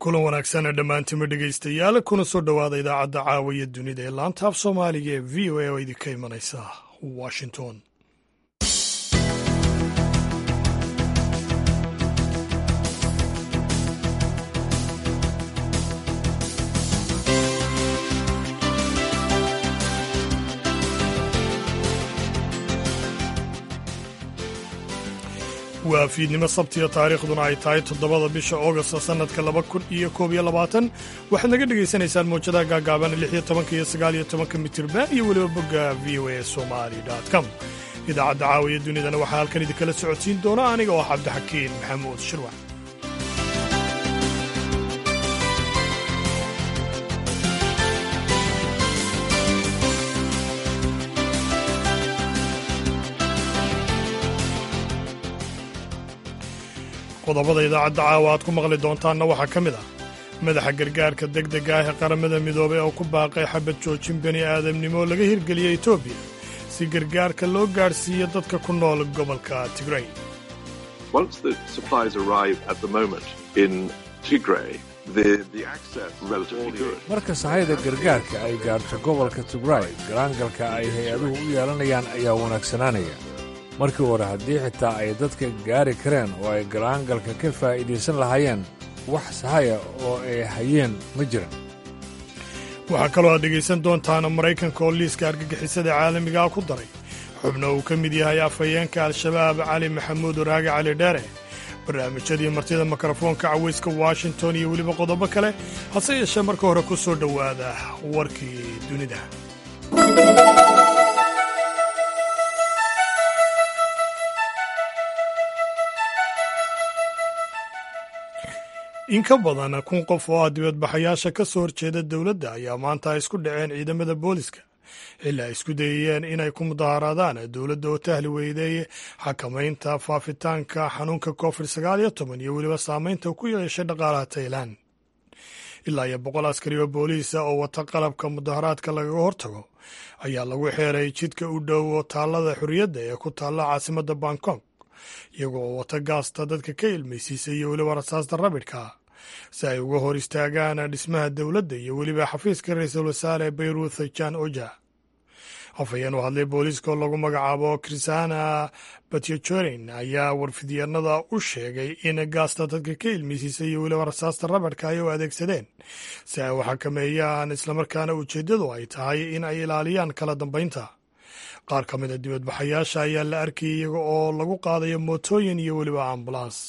kulan wanaagsan dhammaantima dhegaystayaal kuna soo dhowaada idaacadda caawiya dunida ee laanta af soomaaliga ee v o a oo idinka imanaysa washington waa fiidnimo sabtiya taariikhduna ay tahay toddobada bisha augast sannadka laba kun iyo koob iyo labaatan waxaad naga dhegaysanaysaan mawjadaha gaagaaban lix iyo tobanka iyo sagaal iyo tobanka mitirban iyo weliba bogga v o a somali com idaacadda caawiya dunidana waxaa halkan idinkala socodsiin doona aniga oo cabdixakiin maxamuud shirwac qodobada idaacadda caawa aad ku maqli doontaanna waxaa ka mid ah madaxa gargaarka degdega ah ee qaramada midoobay oo ku baaqay xabad joojin bani aadamnimo laga hirgeliyey etoobiya si gargaarka loo gaadhsiiyo dadka ku nool gobolka tigray marka sahayda gargaarka ay gaarto gobolka tigray galaangalka ay hay-aduhu u yeelanayaan ayaa wanaagsanaanaya markii hore haddii xitaa ay dadka gaari kareen oo ay galaangalka ka faa'iidaysan lahaayeen wax sahaya oo ay hayeen ma jiran waxaa kaloo aad dhegaysan doontaan maraykanka oo liiska argagixisada caalamigaa ku daray xubno uu ka mid yahay afhayeenka al-shabaab cali maxamuud waraage cali dheere barnaamijyadii martida mikrofoonka cawayska washington iyo weliba qodobo kale hase yeeshee marka hore ku soo dhowaada warkii dunida in ka badan kun qof oo ah dibadbaxayaasha ka soo horjeeda dowladda ayaa maanta ay isku dhaceen ciidamada booliska xilli ay isku dayayeen inay ku mudaharaadaan dowladda oo tahli weyday xakamaynta faafitaanka xanuunka covid sagaal iyo toban iyo weliba saameynta ku yeeshay dhaqaalaha tailan ilaa iyo boqol askari oo booliisa oo wata qalabka mudaharaadka lagaga hortago ayaa lagu xeeray jidka u dhow taallada xorriyadda ee ku taalla caasimadda bangkok iyago oo wata gaasta dadka ka ilmaysiisa iyo weliba rasaasta rabidhka si ay uga hor istaagaan dhismaha dowladda iyo weliba xafiiska ra-iisul wasaare bayruth jan oja afhayeen u hadlay booliiska oo lagu magacaabo krisana batyojorin ayaa warfidyaenada u sheegay in gaasta dadka ka ilmaysiisa iyo weliba rasaasta rabidhka ay u adeegsadeen si ay u xakameeyaan islamarkaana ujeeddadu ay tahay in ay ilaaliyaan kala dambaynta qaar ka mid a dibadbaxayaasha ayaa la arkayay iyaga oo lagu qaadayo mootooyin iyo weliba ambulans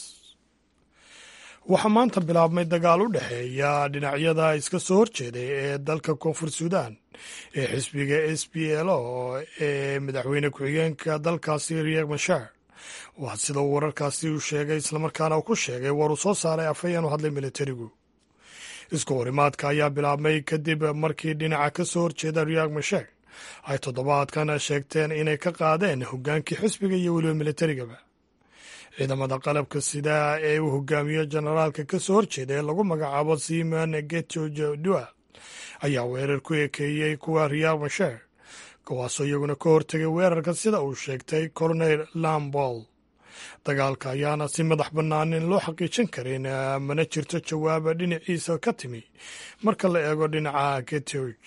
waxaa maanta bilaabmay dagaal u dhexeeya dhinacyada iska soo horjeeday ee dalka koonfur suudan ee xisbiga s p l o ee madaxweyne ku-xigeenka dalkaasi riek mashar waa sida uu wararkaasi u sheegay islamarkaana uu ku sheegay war uu soo saaray afhayeen u hadlay militarigu isku horimaadka ayaa bilaabmay kadib markii dhinaca ka soo horjeeda riek mashar ay toddobaadkan sheegteen inay ka qaadeen hoggaankii xisbiga iyo weliba militarigaba ciidamada qalabka sida ee uu hogaamiyo generaalka ka soo horjeeda ee lagu magacaabo simon getodua ayaa weerar ku ekeeyey kuwa riyak mashar kuwaasoo iyaguna ka hortegay weerarka sida uu sheegtay colonel lambol dagaalka ayaana si madax bannaanin loo xaqiijin karin mana jirto jawaaba dhinaciisa ka timi marka la eego dhinaca getoj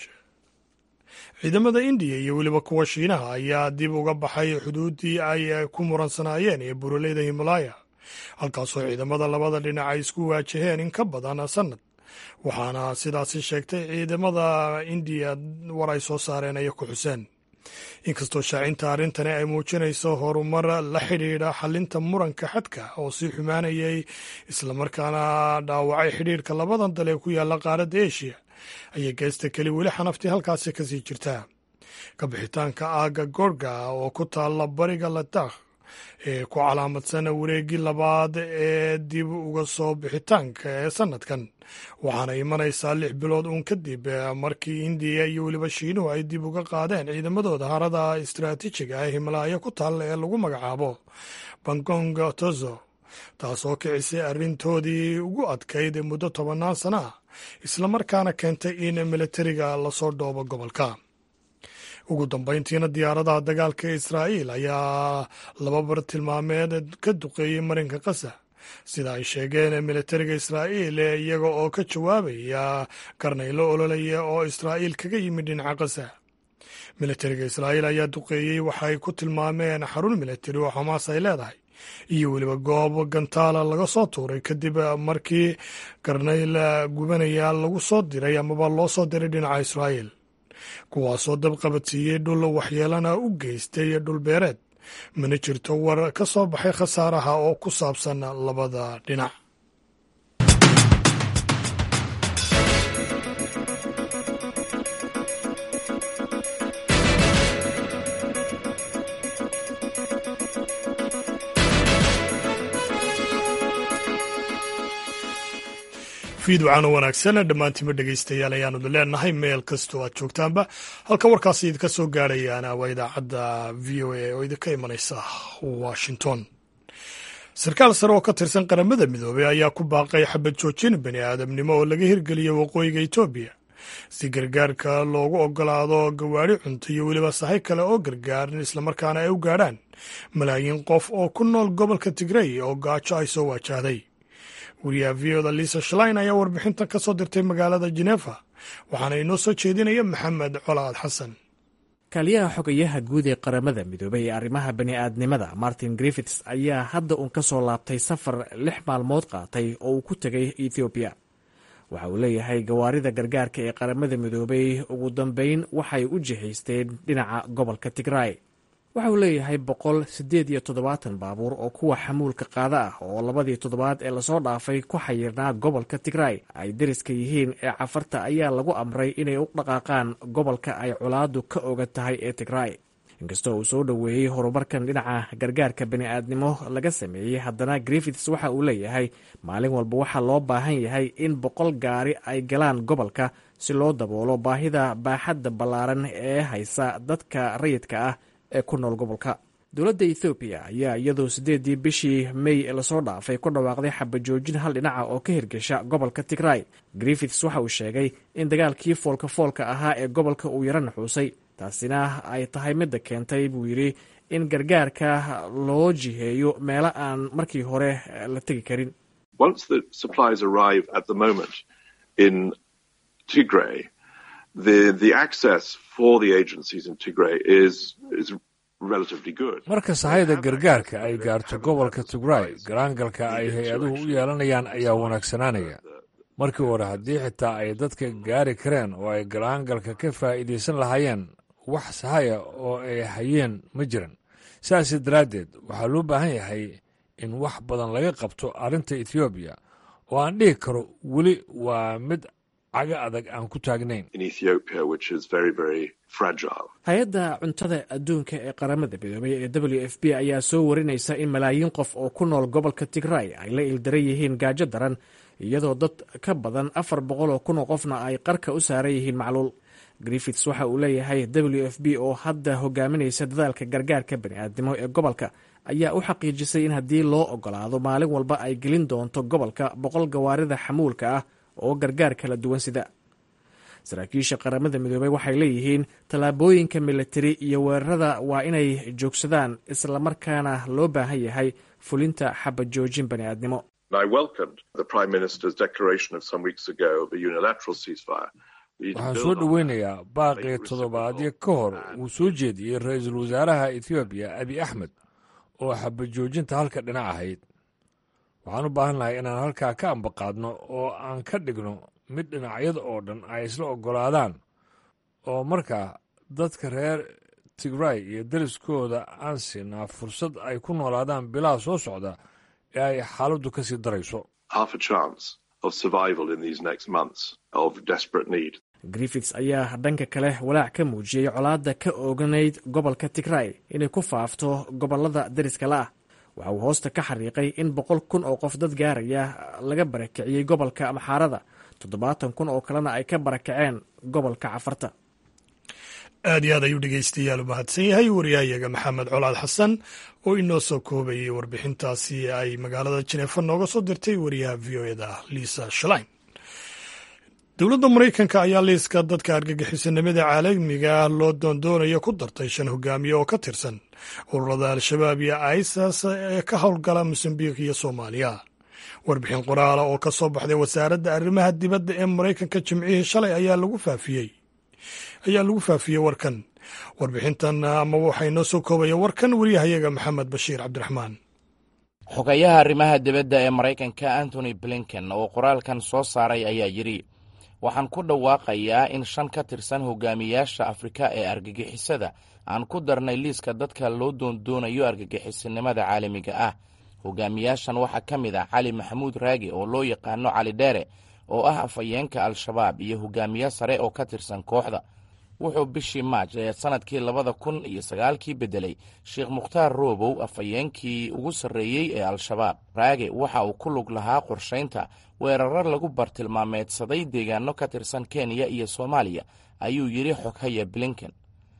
ciidamada indiya iyo weliba kuwa shiinaha ayaa dib uga baxay xuduuddii ay ku muransanaayeen ee buraleyda himalaya halkaasoo ciidamada labada dhinac ay isku waajaheen in ka badan sannad waxaana sidaasi sheegtay ciidamada indiya war ay soo saareen ay ku xuseen inkastoo shaacinta arrintani ay muujinayso horumar la xidhiidha xalinta muranka xadka oo sii xumaanayay islamarkaana dhaawacay xidhiidhka labadan dal ee ku yaalla qaaradda eshiya ayay geesta keli weli xanaftii halkaasi kasii jirtaa kabixitaanka aaga gorga oo ku taalla bariga ladakh ee ku calaamadsan wareeggii labaad ee dib uga soo bixitaanka ee sannadkan waxaana imanaysaa lix bilood uun kadib markii indiya iyo weliba shiinuhu ay dib uga qaadeen ciidamadooda harada istaraatiijiga ee himalaya ku taalla ee lagu magacaabo bangong tozo taasoo kicisay arrintoodii ugu adkayd muddo tobannaan sana ah islamarkaana keentay in militariga lasoo dhoobo gobolka ugu dambayntiina diyaaradaha dagaalka israa'iil ayaa laba bar tilmaameed ka duqeeyey marinka kasa sida ay sheegeen militariga israa'iil iyaga oo ka jawaabaya karnaylo ololaya oo israa'iil kaga yimid dhinaca kasa militariga israa'iil ayaa duqeeyey waxa ay ku tilmaameen xarun militari oo xamaas ay leedahay iyo weliba goob gantaala laga soo tuuray kadib markii karnayl gubanaya lagu soo diray amaba loo soo diray dhinaca israa'iil kuwaasoo dab qabadsiiyey dhul waxyeelana u geystay dhulbeereed mana jirto war ka soo baxay khasaaraha oo ku saabsan labada dhinac fiidwacan oo wanaagsan dhammaantiinba dhegaystayaal ayaanu leenahay meel kastoo aad joogtaanba halka warkaasi idinka soo gaadhayaana waa idaacadda v o a oo idinka imanaysa washington sarkaal sare oo ka tirsan qaramada midoobey ayaa ku baaqay xabad joojin bani aadamnimo oo laga hirgeliyo waqooyiga etoobiya si gargaarka loogu ogolaado gawaari cunto iyo weliba sahay kale oo gargaaran islamarkaana ay u gaadhaan malaayiin qof oo ku nool gobolka tigrey oo gaajo ay soo waajahday wariyaha v oda liisa shalain ayaa warbixintan ka soo dirtay magaalada jenefa waxaana inoo soo jeedinaya maxamed colaad xasan kaaliyaha xogayaha guud ee qaramada midoobey ee arrimaha bani'aadnimada martin griffits ayaa hadda uun ka soo laabtay safar lix maalmood qaatay oo uu ku tegay ethoobiya waxa uu leeyahay gawaarida gargaarka ee qaramada midoobey ugu dambeyn waxay u jihaysteen dhinaca gobolka tigray waxa uu leeyahay boqol siddeed iyo toddobaatan baabuur oo kuwa xamuulka qaada ah oo labadii toddobaad ee lasoo dhaafay ku xayirnaa gobolka tigray ay deriska yihiin ee cafarta ayaa lagu amray inay u dhaqaaqaan gobolka ay colaadu ka oga tahay ee tigray inkastoo uu soo dhoweeyey horumarkan dhinaca gargaarka bani'aadnimo laga sameeyey haddana griffits waxa uu leeyahay maalin walba waxaa loo baahan yahay in boqol gaari ay galaan gobolka si loo daboolo baahida baaxadda ballaaran ee haysa dadka rayidka ah ee ku nool gobolka dowladda ethoobiya ayaa iyadoo siddeedii bishii mey lasoo dhaafay ku dhawaaqday xabajoojin hal dhinaca oo ka hirgesha gobolka tigray griffits waxa uu sheegay in dagaalkii foolka foolka ahaa ee gobolka uu yaro naxuusay taasina ay tahay midda keentay buu yidhi in gargaarka loo jiheeyo meelo aan markii hore la tegi karin marka sahayda gargaarka ay gaarto gobolka tigray garaangalka ay hay-aduhu u yeelanayaan ayaa wanaagsanaanaya markii hore haddii xitaa ay dadka gaari kareen oo ay garaangalka ka faa'iidaysan lahaayeen wax sahaya oo ay hayeen ma jiran sidaas daraaddeed waxaa loo baahan yahay in wax badan laga qabto arrinta ethoobiya oo aan dhihi karo weli waa mid caga adag aan ku taagnayn hay-adda cuntada adduunka ee qaramada midoobay ee w f b ayaa soo warinaysa in malaayiin qof oo ku nool gobolka tigray ay la ildaran yihiin gaajo daran iyadoo dad ka badan afar boqol oo kun oo qofna ay qarka u saaran yihiin macluul griffits waxa uu leeyahay w f b oo hadda hogaaminaysa dadaalka gargaarka bani'aadnimo ee gobolka ayaa u xaqiijisay in haddii loo ogolaado maalin walba ay gelin doonto gobolka boqol gawaarida xamuulka ah oo gargaar kala duwan sida saraakiisha qaramada midoobey waxay leeyihiin tallaabooyinka militari iyo weerarada waa inay joogsadaan islamarkaana loo baahan yahay fulinta xabad joojin bani'aadnimo waxaan soo dhoweynayaa baaqii toddobaadyo ka hor uu soo jeediyey ra-iisul wasaaraha ethoobiya abi axmed oo xabajoojinta halka dhinac ahayd waxaan u baahannahay inaan halkaa ka ambaqaadno oo aan ka dhigno mid dhinacyada oo dhan ay isla oggolaadaan oo markaa dadka reer tigray iyo deriskooda aan siinaa fursad ay ku noolaadaan bilaha soo socda ee ay xaaladdu ka sii darayso griffits ayaa dhanka kale walaac ka muujiyey colaadda ka ooganayd gobolka tigray inay ku faafto gobollada deriska la ah waxa uu hoosta ka xariiqay in boqol kun oo qof dad gaaraya laga barakiciyey gobolka amxaarada toddobaatan kun oo kalena ay ka barakaceen gobolka cafarta aad iyo aad ayuu dhegeystayaal u mahadsan yahay wariyahayaga maxamed colaad xasan oo inoo soo koobayay warbixintaasi ay magaalada jineefa nooga soo dirtay wariyaha v o eda liisa shalain dowladda maraykanka ayaa liiska dadka argagixisanimada caalamiga ah loo doondoonayo ku dartay shan hogaamiye oo ka tirsan ururada al-shabaab iyo isas ee ka howlgala mosambiik iyo soomaaliya warbixin qoraala oo ka soo baxday wasaaradda arrimaha dibadda ee maraykanka jimcihii shalay ayaa lagu faafiyey ayaa lagu faafiyey warkan warbixintan ama waxaa inoo soo koobaya warkan wariyahayaga maxamed bashiir cabdiraxmaan xogayaha arrimaha dibadda ee maraykanka antony blinken oo qoraalkan soo saaray ayaa yidhi waxaan ku dhawaaqayaa in shan ka tirsan hogaamiyaasha afrika ee argagixisada aan ku darnay liiska dadka loo doondoonayo argagixisinimada caalamiga ah hogaamiyaashan waxaa ka mid ah cali maxamuud raagi oo loo yaqaano cali dheere oo ah afhayeenka al-shabaab iyo hogaamiye sare oo ka tirsan kooxda wuxuu bishii maaj ee sannadkii labada kun iyo sagaalkii beddelay sheekh mukhtaar roobow afhayeenkii ugu sarreeyey ee al-shabaab raage waxa uu ku lug lahaa qorshaynta weerar lagu bartilmaameedsaday deegaano ka tirsan kenya iyo soomaaliya ayuu yidhi xoghaya blinken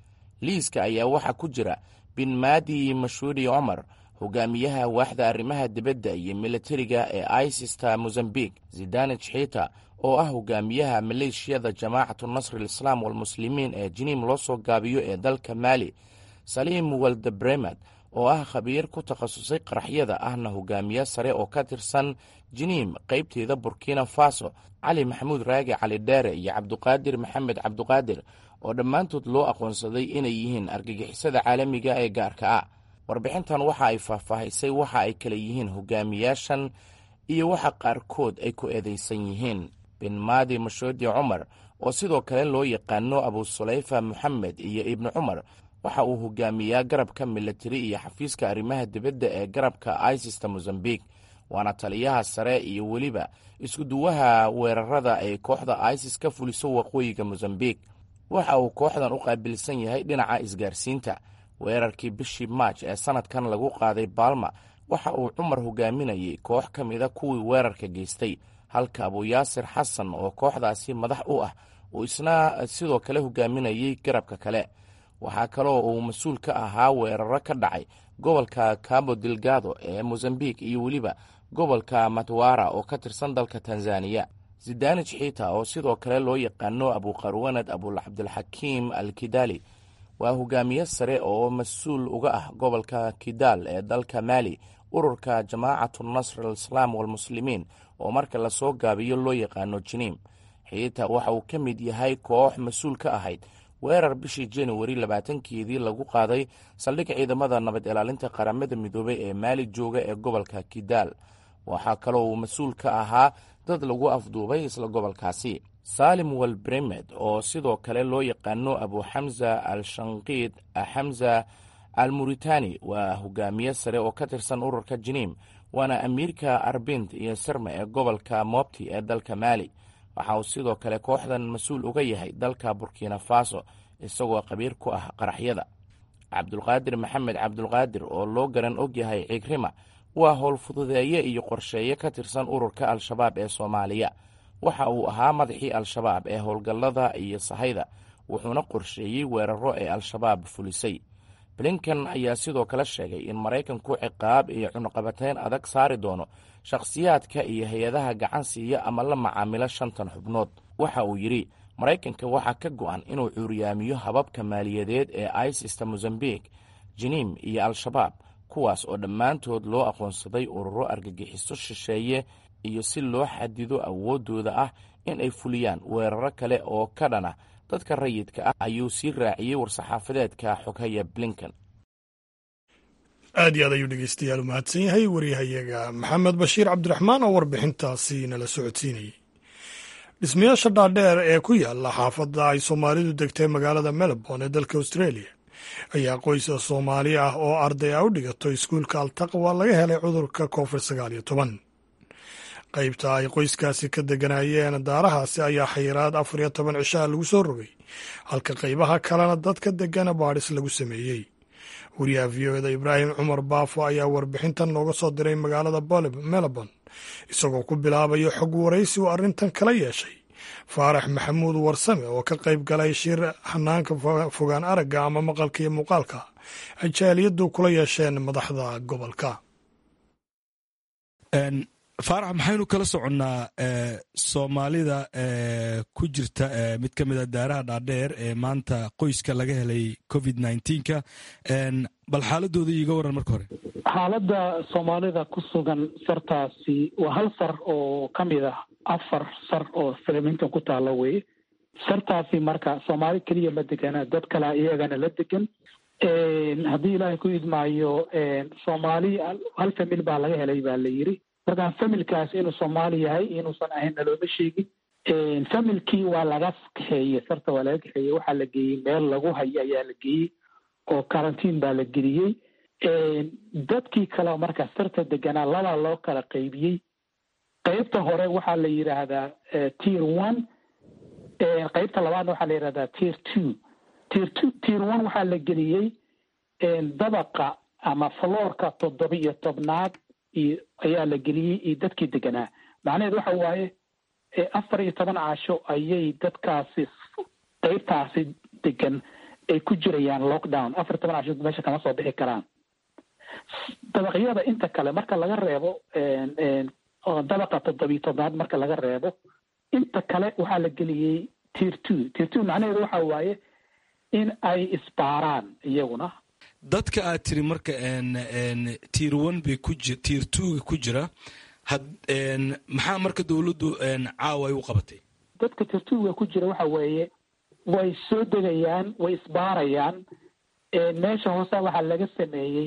liiska ayaa waxaa ku jira bin maadi mashuudi cumar hogaamiyaha waaxda arrimaha dibadda iyo militariga ee isista mozambique zidane jxita oo ah hogaamiyaha maleeshiyada jamaacatu nasri alislaam walmuslimiin ee jiniim loo soo gaabiyo ee dalka maali saliim waldebremad oo ah khabiir ku takhasusay qaraxyada ahna hogaamiye sare oo ka tirsan jiniim qaybteeda burkina faso cali maxamuud raagi cali dheere iyo cabduqaadir maxamed cabduqaadir oo dhammaantood loo aqoonsaday inay yihiin argagixisada caalamiga ee gaarka ah warbixintan waxa ay faahfaahisay waxa ay kala yihiin hogaamiyaashan iyo waxa qaarkood ay ku eedaysan yihiin bin maadi mashoodi cumar oo sidoo kale loo yaqaano abu sulayfa moxamed iyo ibni cumar waxa uu hogaamiyaa garabka militari iyo xafiiska arrimaha dibadda ee garabka isista mozambique waana taliyaha sare iyo weliba iskuduwaha weerarada ay kooxda isis ka fuliso waqooyiga mozambique waxa uu kooxdan u qaabilsan yahay dhinaca isgaarsiinta weerarkii bishii maaj ee sannadkan lagu qaaday baalma waxa uu cumar hogaaminayay koox ka mida kuwii weerarka geystay halka abuyaasir xasan oo kooxdaasi madax u ah uu isna sidoo kale hogaaminayay garabka kale waxaa kaloo uu mas-uul ka ahaa weeraro ka dhacay gobolka cabo delgado ee mozambique iyo weliba gobolka matwara oo ka tirsan dalka tanzaniya zidani jxita oo sidoo kale loo yaqaano abuqarwanad abulcabdilxakiim al kidali waa hogaamiye sare oo mas-uul uga ah gobolka kidaal ee dalka maali ururka jamaacatu nasr alislaam walmuslimiin oo marka lasoo gaabiyo loo yaqaano jiniim xiita waxa uu ka mid yahay koox mas-uul ka ahayd weerar bishii januari labaatankeedii lagu qaaday saldhig ciidamada nabad ilaalinta qaramada midoobey ee maali jooga ee gobolka kidaal waxaa kaloo uu mas-uul ka ahaa dad lagu afduubay isla gobolkaasi saalim walbremed oo sidoo kale loo yaqaano abu xamza al shanqiid xamza al muritani waa hogaamiye sare oo ka tirsan ururka jiniim waana amiirka arbint iyo sirma ee gobolka mobti ee dalka maali waxa uu sidoo kale kooxdan mas-uul uga yahay dalka burkina faso isagoo qabiir ku ah qaraxyada cabdulqaadir maxamed cabdulqaadir oo loo garan og yahay cigrima waa howlfududeeye iyo qorsheeye ka tirsan ururka al-shabaab ee soomaaliya waxa uu ahaa madaxii al-shabaab ee howlgallada iyo sahayda wuxuuna qorsheeyey weeraro ee al-shabaab fulisay blinkan ayaa sidoo kale sheegay in maraykanku ciqaab iyo cunuqabateyn adag saari doono shakhsiyaadka iyo hay-adaha gacan siiya ama la macaamilo shantan xubnood waxa uu yidhi maraykanka waxaa ka go'an inuu cuuriyaamiyo hababka maaliyadeed ee isista mozambique jiniim iyo al-shabaab kuwaas oo dhammaantood loo aqoonsaday ururo argagixiso shisheeye iyo si loo xadido awooddooda ah in ay fuliyaan weeraro kale oo ka dhana dadka rayidka ah ayuu sii raaciyey war-saxaafadeedka xoghaya blinken aad iyo aad ayuu dhegeystayaal u mahadsan yahay waryahayaga maxamed bashiir cabdiraxmaan oo warbixintaasi nala socodsiinayay dhismayaasha dhaadheer ee ku yaala xaafadda ay soomaalidu degtay magaalada melbourne ee dalka australia ayaa qoysa soomaali ah oo arday a u dhigato iskuulka altaqwa laga helay cudurka covid sagaal iyo toban qaybta ay qoyskaasi ka deganayeen daarahaasi ayaa xayiraad afar iyo toban cishaha lagu soo rogay halka qaybaha kalena dadka degana baadhis lagu sameeyey wariyaha v o eda ibraahim cumar baafo ayaa warbixintan nooga soo diray magaalada melbourne isagoo ku bilaabayo xog waraysi uu arrintan kala yeeshay faarax maxamuud warsame oo ka qayb galay shir hanaanka fogaan aragga ama maqalka iyo muuqaalka ay jaaliyaddu kula yeesheen madaxda gobolka faarax maxaynu kala soconnaa soomaalida ku jirta mid ka mida daaraha dhaadheer ee maanta qoyska laga helay covid nka bal xaaladooda iiga waran marka hore xaaladda soomaalida ku sugan sartaasi waa hal sar oo ka mid ah afar sar oo filimintan ku taalla weye sartaasi marka soomaali keliya ma degana dad kale iyagana la degan haddii ilaahay ku idmaayo soomaali hal famil baa laga helay baa la yiri marka familkaas inuu soomaali yahay inuusan ahayn nalooma sheegin familkii waa laga kaxeeyey sarta waa laga kaxeeyey waxaa la geeyey meel lagu hayo ayaa la geeyey oo karantiin baa la geliyey dadkii kale marka sarta deganaa labaa loo kala qaybiyey qeybta hore waxaa la yidhaahdaa tier one qeybta labaadna waxaa la yidhahdaa tier two tier two tier one waxaa la geliyey dabaqa ama floorka toddoba iyo tobnaad iyo ayaa la geliyey iyo dadkii deganaa macnaheed waxa waaye afar iyo toban casho ayay dadkaasi qeybtaasi degan ay ku jirayaan lockdown afar iyo toban casho meesha kama soo bixi karaan dabaqyada inta kale marka laga reebo dabaqa toddobiyo tobnaad marka laga reebo inta kale waxaa la geliyey tier two tier two macnaheedu waxa waaye in ay isbaaraan iyaguna dadka aad tiri marka tier one bay ku ji tier twoga ku jira had maxaa marka dowladdu caawa ay u qabatay dadka tier twoga ku jira waxa weeye way soo degayaan way isbaarayaan meesha hoose waxaa laga sameeyey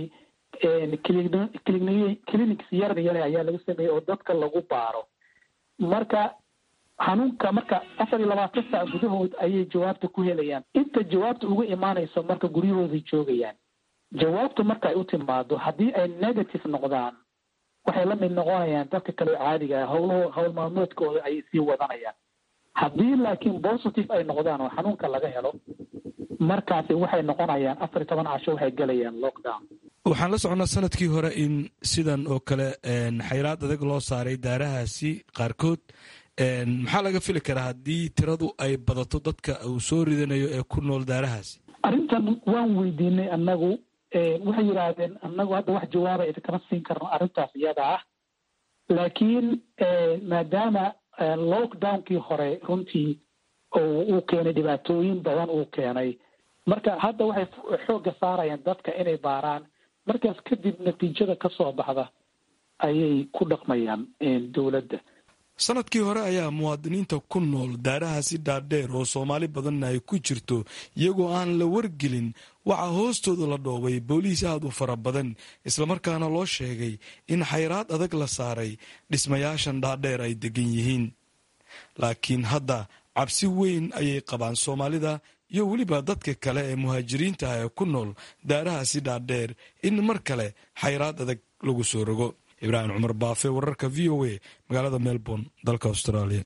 clinics yar yare ayaa laga sameeyey oo dadka lagu baaro marka xanuunka marka afar iyo labaatan saac gudahood ayay jawaabta ku helayaan inta jawaabta uga imaanayso marka guryahooday joogayaan jawaabtu marka ay u timaado haddii ay negative noqdaan waxay la mid noqonayaan dadka kale caadiga ah howlaho howl maalmoodkooda ayay sii wadanayaan haddii laakiin positive ay noqdaan oo xanuunka laga helo markaasi waxay noqonayaan afar iyo toban casho waxay gelayaan lockdown waxaan la soconnaa sanadkii hore in sidan oo kale xayraad adag loo saaray daarahaasi qaarkood maxaa laga fili karaa haddii tiradu ay badato dadka uu soo ridanayo ee ku nool daarahaasi arrintan waan weydiinay annagu waxay yidhaahdeen annagu hadda wax jawaaba idinkama siin karno arrintaas iyada ah laakiin maadaama lockdownkii hore runtii uu keenay dhibaatooyin badan uu keenay marka hadda waxay xoogga saarayaan dadka inay baaraan markaas kadib natiijada ka soo baxda ayay ku dhaqmayaan dowladda sanadkii hore ayaa muwaadiniinta ku nool daarahaasi dhaadheer oo soomaali badanna ay ku jirto iyagoo aan la wargelin waxaa hoostooda la dhoobay booliis aad u fara badan islamarkaana loo sheegay in xayraad adag la saaray dhismayaashan dhaadheer ay degan yihiin laakiin hadda cabsi weyn ayay qabaan soomaalida iyo weliba dadka kale ee muhaajiriinta ah ee ku nool daarahaasi dhaadheer in mar kale xayraad adag lagu soo rogo ibraahim cumar baafe wararka v o a magaalada melbourne dalka australia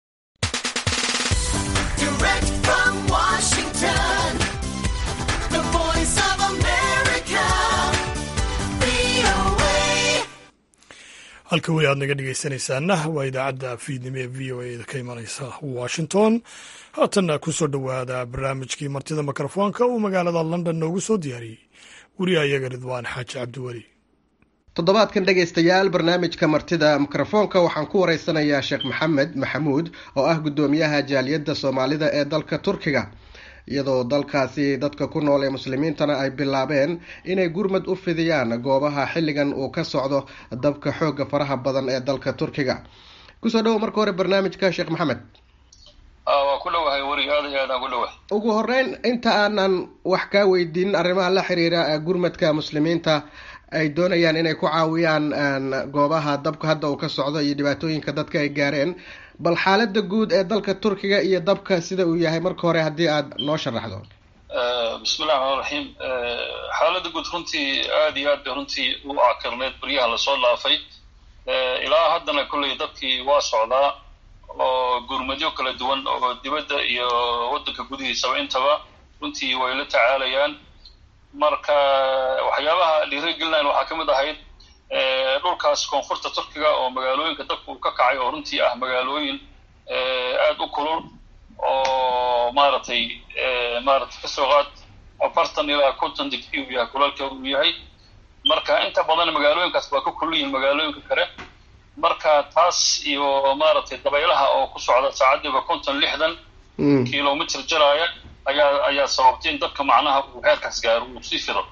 halka weli aad naga dhegeysanaysaana waa idaacadda fiidnimo ee v o a ka imanaysa washington haatanna ku soo dhowaada barnaamijkii martida mikrofoonka uu magaalada london noogu soo diyaariyey wariyahayaga ridwaan xaaji cabdiweli toddobaadkan dhegaystayaal barnaamijka martida mikrofoonka waxaan ku wareysanayaa sheekh maxamed maxamuud oo ah guddoomiyaha jaaliyadda soomaalida ee dalka turkiga iyadoo dalkaasi dadka ku nool ee muslimiintana ay bilaabeen inay gurmad u fidiyaan goobaha xilligan uu ka socdo dabka xoogga faraha badan ee dalka turkiga kusoo dhowo marka hore barnaamijka sheekh maxamed waa ku dhowahay weri aad iyo aadaan ku dhowahay ugu horeyn inta aanan wax kaa weydiinin arrimaha la xiriira gurmadka muslimiinta ay doonayaan inay ku caawiyaan goobaha dabka hadda uu ka socdo iyo dhibaatooyinka dadka ay gaareen bal xaalada guud ee dalka turkiga iyo dabka sida uu yahay marka hore haddii aad noo sharaxdo bismillahi raxmaan raxiim xaalada guud runtii aada iyo aad bay runtii u akirneyd baryaha lasoo dhaafay ilaa haddana kolley dadkii waa socdaa oo gurmadyo kala duwan oo dibadda iyo waddanka gudihiisaba intaba runtii way la tacaalayaan marka waxyaabaha dhiirigelinayn waxaa ka mid ahayd dhulkaas koonfurta turkiga oo magaalooyinka dabka uu ka kacay oo runtii ah magaalooyin aada u kulul oo maaragtay maaragtay kasoo qaad afartan ilaa konton digri uu yahay kulalka uu yahay marka inta badan magaalooyinkaas waa ka kulul yihiin magaalooyinka kale marka taas iyo maaragtay dabaylaha oo ku socda saacadiiba konton lixdan kilomitr jaraaya ayaa ayaa sababtay in dadka macnaha uu heerkaas gaaro uu sii fido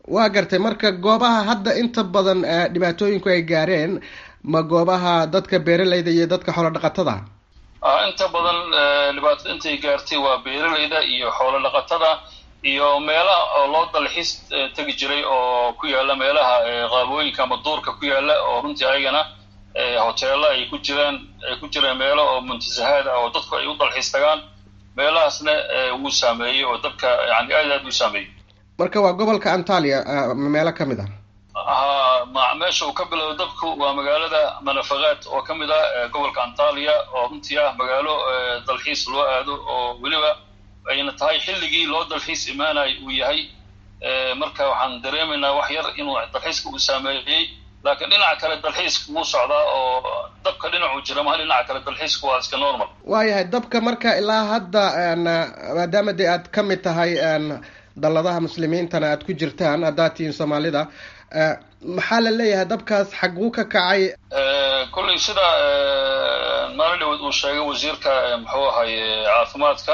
waa gartay marka goobaha hadda inta badan dhibaatooyinku ay gaareen ma goobaha dadka beeraleyda iyo dadka xoolo dhaqatada inta badan dhibaatada intay gaartay waa beeraleyda iyo xoolo dhaqatada iyo meelaha oo loo dalxiis tegi jiray oo ku yaala meelaha qaabooyinka ama duurka ku yaala oo runtii ayagana hoteelo ay ku jiraan ay ku jireen meelo oo muntasahaad ah oo dadku ay u dalxiis tagaan meelahaasna wuu saameeyey oo dadka yani aad aad uu saameeyey marka waa gobolka antalia meelo ka mid ah ha meesha uu ka bilowdo dabku waa magaalada manafaqaad oo ka mid ah gobolka antalia oo runtii ah magaalo dalxiis loo aado oo weliba ayna tahay xilligii loo dalxiis imaanayo uu yahay marka waxaan dareemaynaa wax yar inuu dalxiiska uu saameeyey laakiin dhinaca kale dalxiiska wuu socdaa oo dabka dhinacuu jira maha dhinaca kale dalxiiska waa iska normal waayahay dabka marka ilaa hadda maadaama dee aad ka mid tahay dalladaha muslimiintana aad ku jirtaan haddaad tihiin soomaalida maxaa la leeyahay dabkaas xaguu ka kacay kolley sida maalin dhaweed uu sheegay wasiirka muxuu ahay caafimaadka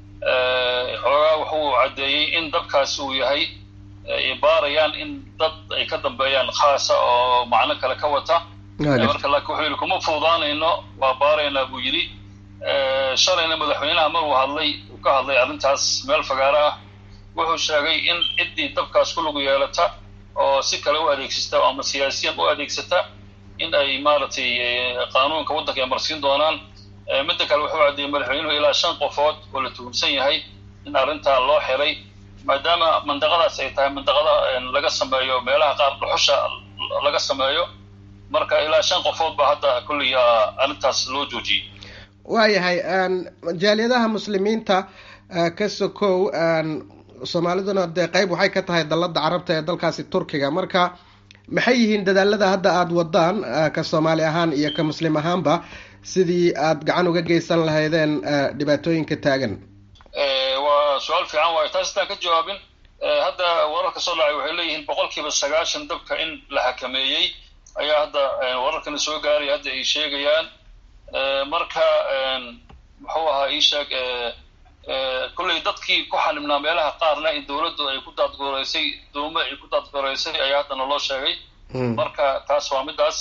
xoogaa wuxuu caddeeyey in dabkaasi uu yahay ay baarayaan in dad ay ka dambeeyaan khaasa oo macno kale ka wata marka laakiin wuxuu yidhi kuma fuudaanayno waa baaraynaa buu yidhi shalayna madaxweynaha maruu hadlay uu ka hadlay arrintaas meel fagaaro ah wuxuu sheegay in ciddii dabkaas ku lagu yeelata oo si kale u adeegsata ama siyaasiyan u adeegsata in ay maaragtay qaanuunka waddanka ay marsiin doonaan midda kale wuxuu caddeeyey madaxweynuhu ilaa shan qofood oo la tuhumsan yahay in arrintaa loo xiray maadaama mandaqadaas ay tahay mandaqada laga sameeyo meelaha qaar dhuxusha laga sameeyo marka ilaa shan qofood baa hadda kulliy arrintaas loo joojiyey waayahay jaaliyadaha muslimiinta ka sokow soomaaliduna dee qeyb waxay ka tahay dalladda carabta ee dalkaasi turkiga marka maxay yihiin dadaalada hadda aada wadaan ka soomaali ahaan iyo ka muslim ahaanba sidii aad gacan uga geysan lahaydeen dhibaatooyinka taagan waa su-aal fiican waayo taas intaan ka jawaabin hadda wararka soo dhacay waxay leeyihiin boqol kiiba sagaashan dabka in la xakameeyey ayaa hadda wararkana soo gaaraya hadda ay sheegayaan marka muxuu ahaa ii sheeg kolley dadkii ku xanibnaa meelaha qaarna in dawladdu ay ku daadgooreysay doomo ay ku daadgooreysay ayaa haddana loo sheegay marka taas waa middaas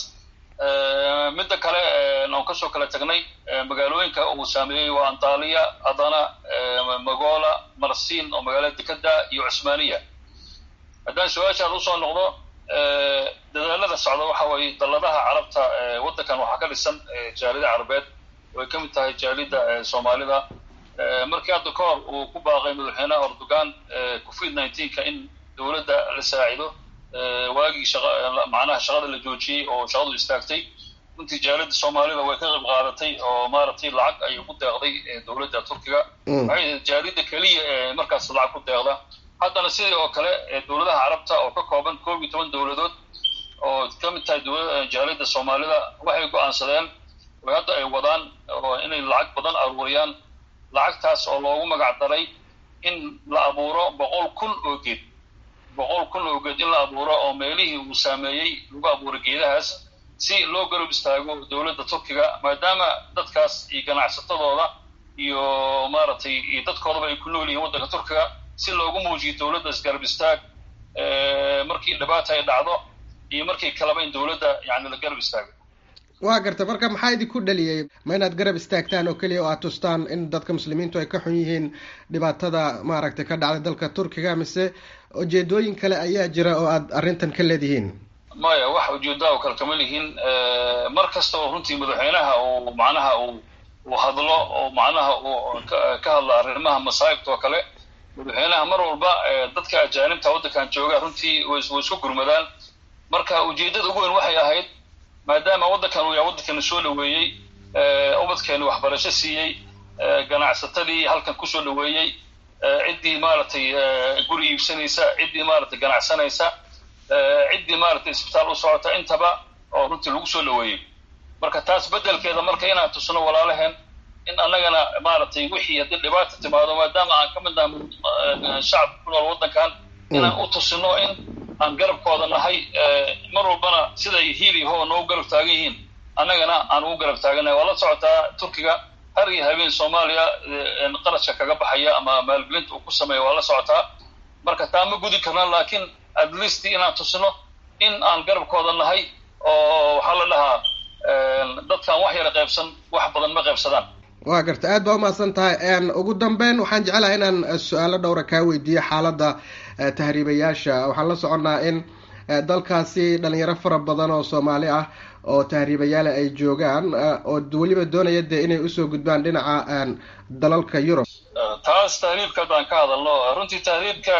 midda kale aan kasoo kala tagnay magaalooyinka uu saameeyey waa antaaliya adana magola marsin oo magaalada dekeda iyo cusmaaniya haddaan su-aashaad usoo noqdo dadaalada socda waxa weeye dalladaha carabta waddankan waxaa ka dhisan jaalida carabeed oo ay ka mid tahay jaalida soomaalida markii hadda ka hor uu ku baaqay madaxweynaha erdogan covid nineteenka in dowladda la saacido waagii macnaha shaqada la joojiyey oo shaqadu istaagtay runtii jaalida soomaalida way ka qayb qaadatay oo maaragtay lacag ayay ku deeqday dowladda turkiga waxay jaalida keliya ee markaas lacag ku deeqda haddana sidii oo kale dowladaha carabta oo ka kooban koob iyo toban dowladood oo ka mid tahay jaalida soomaalida waxay go-aansadeen oo hadda ay wadaan oo inay lacag badan aruuriyaan lacagtaas oo loogu magac daray in la abuuro boqol kun oo geed boqol kun oo geed in la abuuro oo meelihii uu saameeyey lagu abuuro geedahaas si loo garab istaago dowladda turkiga maadaama dadkaas iyo ganacsatadooda iyo maaragtay iyo dadkoodaba ay ku nool yihiin waddanka turkiga si loogu muujiyo dowladda isgarab istaag markii dhibaata ay dhacdo iyo markii kaleba in dowladda yani la garab istaago waa garta marka maxaa idinku dhaliyey ma inaad garab istaagtaan oo keliya oo aad tustaan in dadka muslimiintu ay ka xun yihiin dhibaatada maaragtay ka dhacday dalka turkiga mise ujeedooyin kale ayaa jira oo aad arrintan ka leedihiin maya wax ujeedaa oo kale kama lihiin mar kasta oo runtii madaxweynaha uu macnaha uu uu hadlo oo macnaha uu ka hadlo arrimaha masaa'ibta oo kale madaxweynaha mar walba dadka ajaanibta waddankan jooga runtii way isku gurmadaan marka ujeeddada ugu weyn waxay ahayd maadaama waddankan uu yahay waddankana soo dhaweeyey ubadkeeni waxbarasho siiyey ganacsatadii halkan kusoo dhaweeyey ciddii maaragtay guri iibsanaysa ciddii maaragtay ganacsanaysa ciddii maaragtay isbitaal u socota intaba oo runtii lagu soo dhaweeyey marka taas beddelkeeda marka inaan tusno walaalaheen in annagana maaragtay wixii haddii dhibaata timaado maadaama aan ka mid nahay shacabka ku nool waddankan inaan u tusino in aan garabkooda nahay mar walbana siday hiili ho noogu garab taagan yihiin annagana aan ugu garab taaganahay waa la socotaa turkiga har iyo habeen soomaaliya qarashka kaga baxaya ama maalgelinta uu ku sameeya waa la socotaa marka taa ma gudi karna laakiin at least inaan tusno in aan garabkooda nahay oo waxaa la dhahaa dadkaan wax yara qaybsan wax badan ma qaybsadaan waa garta aad baa umahadsan tahay ugu dambeyn waxaan jecelahay inaan su-aalo dhowra kaa weydiiyo xaaladda tahriibayaasha waxaan la soconnaa in dalkaasi dhalinyaro fara badan oo soomaali ah oo tahriibayaala ay joogaan oo weliba doonaya dee inay usoo gudbaan dhinaca dalalka yurub taas tahriibka haddaan ka hadalno runtii tahriibka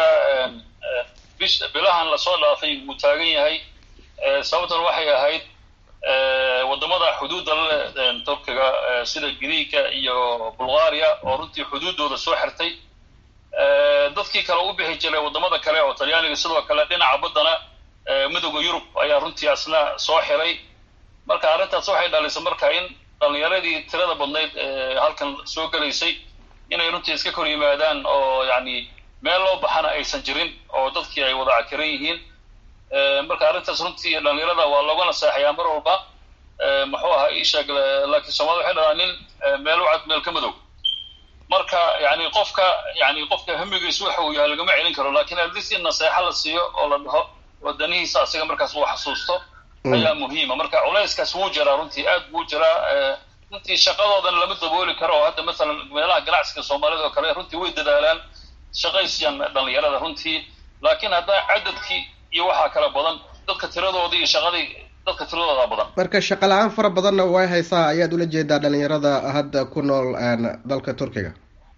bilahan lasoo dhaafay wuu taagan yahay sababtan waxay ahayd wadamada xuduudda lale turkiga sida griiga iyo bulgaria oo runtii xuduuddooda soo xirtay dadkii kale u bixi jiray wadamada kale oo talyaaniga sidoo kale dhinaca baddana midooda yurub ayaa runtii asna soo xiray marka arrintaas waxay dhalisay marka in dhalinyaradii tirada badnayd halkan soo gelaysay inay runtii iska kor yimaadaan oo yani meel loo baxana aysan jirin oo dadkii ay wada cakiran yihiin marka arrintaas runtii dhalinyarada waa looga naseexayaa mar walba muxuu ahaa isheeg laakiin soomaalida waxay dhadaa nin meel u cad meel ka madow marka yani qofka yani qofka hamigiisu waxa uu yahay lagama celin karo lakin atleast in naseexo la siiyo oo la dhaho wadanihiisa asiga markaas uu xasuusto ayaa muhiima marka culayskaas wuu jiraa runtii aad buu jiraa runtii shaqadoodan lama dabooli karo oo hadda masalan meelaha ganacsiga soomaalida oo kale runtii way dadaalaan shaqaysiyan dhalinyarada runtii laakiin hadda cadadkii iyo waxaa kala badan dadka tiradoodii iyo shaqadii dadka tiradooda badan marka shaqa la-aan fara badanna way haysaa ayaad ula jeedaa dhalinyarada hadda ku nool dalka turkiga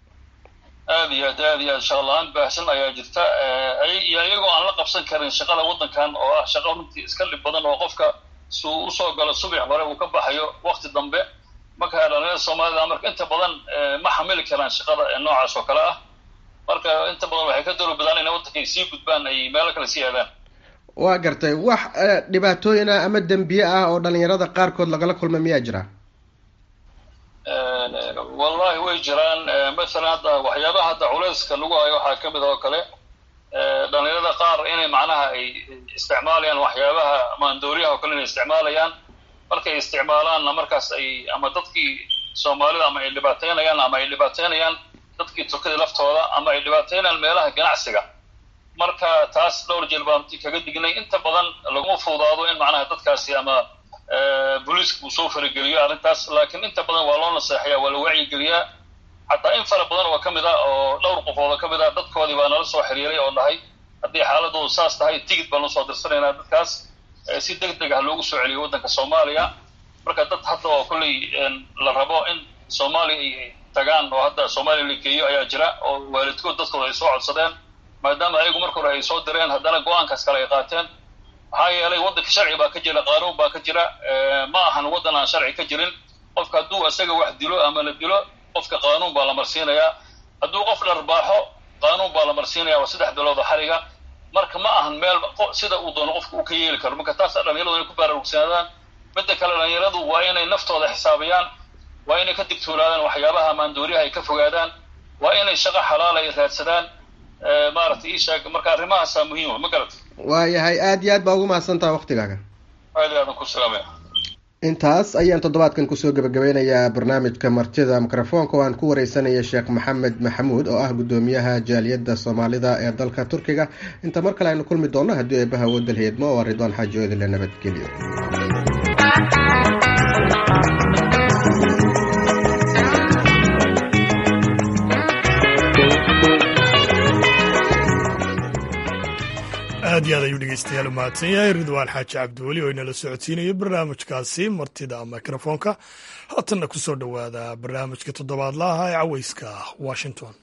aad iyo aad aad iyo aad shaqa la-aan baahsan ayaa jirta iyo iyagoo aan la qabsan karin shaqada waddankan oo ah shaqo runtii iska dhib badan oo qofka suu usoo galo subax hore uu ka baxayo wakti dambe marka dhalinyarada soomaalida marka inta badan ma xamili karaan shaqada noocaas oo kale ah marka inta badan waxay ka dowlabadaan inay waddankay sii gudbaan ay meelo kale sii aadaan waa gartay wax dhibaatooyin ah ama dembiye ah oo dhalinyarada qaarkood lagala kulma miyaa jira wallahi way jiraan masalan hadda waxyaabaha hadda culayska lagu hayo waxaa kamid oo kale dhalinyarada qaar inay macnaha ay isticmaalayaan waxyaabaha maandooriyaha oo kale inay isticmaalayaan markay isticmaalaanna markaas ay ama dadkii soomaalida ama ay dhibaateynayaan ama ay dhibaateynayaan dadkii turkida laftooda ama ay dhibaateynayaan meelaha ganacsiga marka taas dhowr jeel baan kaga dignay inta badan laguma fuudaado in macnaha dadkaasi ama booliiska uu soo farageliyo arrintaas laakiin inta badan waa loo naseexayaa waa la wacyigeliyaa xataa in fara badan oo ka mid a oo dhowr qofood oo ka mid a dadkoodii baa nala soo xiriiray oo dhahay haddii xaaladoodu saas tahay tigid baan usoo dirsanaynaa dadkaas si deg deg ah loogu soo celiyo waddanka soomaaliya marka dad hadda oo kolley la rabo in soomaaliya ay tagaan oo hadda soomaaliya la geeyo ayaa jira oo waalidkood dadkooda ay soo codsadeen maadaama ayagu marka hore ay soo direen haddana go-aankaas kale ay qaateen maxaa yeelay waddanka sharci baa ka jira qaanuun baa ka jira ma ahan waddan aan sharci ka jirin qofka hadduu isaga wax dilo ama la dilo qofka qaanuun baa la marsiinayaa hadduu qof dharbaaxo qaanuun baa la marsiinaya waa saddex bilooda xariga marka ma ahan meel sida uu doono qofka uu ka yeeli karo marka taasa dhalinyaradu inay ku baraarugsanadaan midda kale dhalinyaradu waa inay naftooda xisaabayaan waa inay ka digtoonaadaan waxyaabaha maandooriyaha ay ka fogaadaan waa inay shaqo xalaal ay raadsadaan maaragtay isheeg marka arrimahaasaa muhiima ma garat waayahay aada iyo aad baa ugu mahadsantaha waktigaaga aad iyo aadan ku salaamaya intaas ayaan toddobaadkan kusoo gebagabeynayaa barnaamijka martida mikrofoonka oo aan ku wareysanaya sheekh maxamed maxamuud oo ah guddoomiyaha jaaliyadda soomaalida ee dalka turkiga inta mar kale aynu kulmi doonno haddii eebaha wadal heedmo oo ridwaan xaaji oodile nabadgelyo aad iyo aad ayuu dhegeystayaal u mahadsan yahay ridwaan xaaji cabdiweli oo inala socodsiinayo barnaamijkaasi martida mikrofoonka haatanna ku soo dhowaada barnaamijka toddobaadlaha ee caweyska washington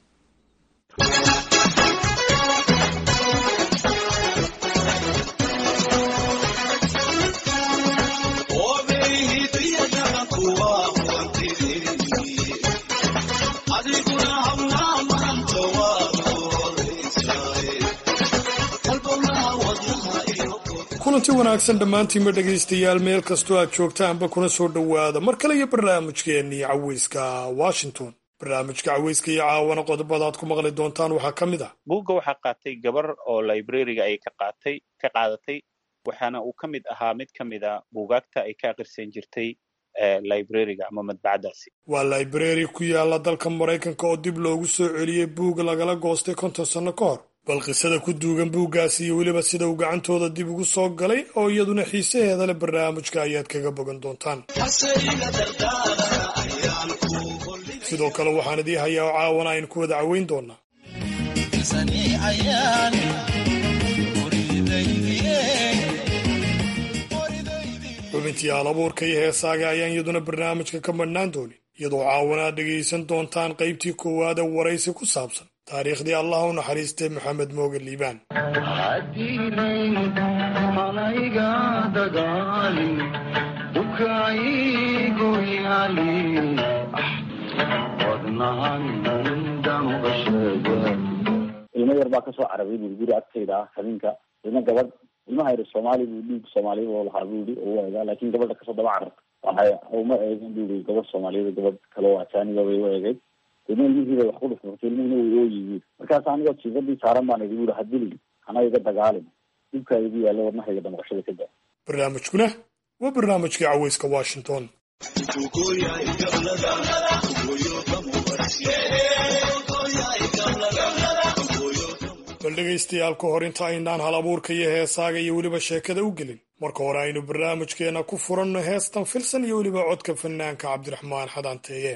kulanti wanaagsan dhammaantiinba dhegaystayaal meel kastoo aad joogtaanba kuna soo dhowaada mar kale iyo barnaamijkeennii caweyska washington barnaamijka caweyska iyo caawana qodobada aad ku maqli doontaan waxaa ka mid ah buugga waxaa qaatay gabar oo librariga ay ka qaatay ka qaadatay waxaana uu ka mid ahaa mid ka mid a buugaagta ay ka akhrisan jirtay librariga ama madbacadaasi waa library ku yaala dalka maraykanka oo dib loogu soo celiyey buug lagala goostay konton sanno ka hor bal qisada ku duugan buuggaasi iyo weliba sida uu gacantooda dib ugu soo galay oo iyaduna xiisaheeda leh barnaamijka ayaad kaga bogan doontaan sidoo kale waxaan idii hayaa oo caawana aynu ku wada caweyn doonaa xubintii alabuurka iyo heesaaga ayaan iyaduna barnaamijka ka madhnaan doonin iyadoo caawana aad dhegaysan doontaan qaybtii koowaad ee waraysi ku saabsan taariikhdii allah u naxariistay maxamed mooge liibaan ilmo yar baa kasoo carabay bui guri agtayda ah habeenka ilmo gabadh ilmaha yar soomaali buu dhiig soomaaliya oo lahaa buu yihi u eegaa laakin gabadha kasoo daba cararta waxay uma eegin buu yihi gabadh soomaaliyada gabadh kale oo ajaaniba bay u eegeyd ilma ilmihiibay wax ku dhufurtay ilmihina way ooyihiin markaas anigoo jiifadii saaran baan idi bui hadilin hana iga dagaalin dhibkaa igu yaalla wadnahayga damaqashada ka daa barnaamijkuna waa barnaamijkii caweyska washington bal dhegaystayaal ka hor inta aynaan hal abuurka iyo heesaaga iyo weliba sheekada u gelin marka hore aynu barnaamijkeena ku furanno heestan filsan iyo weliba codka fanaanka cabdiraxmaan xadaanteeye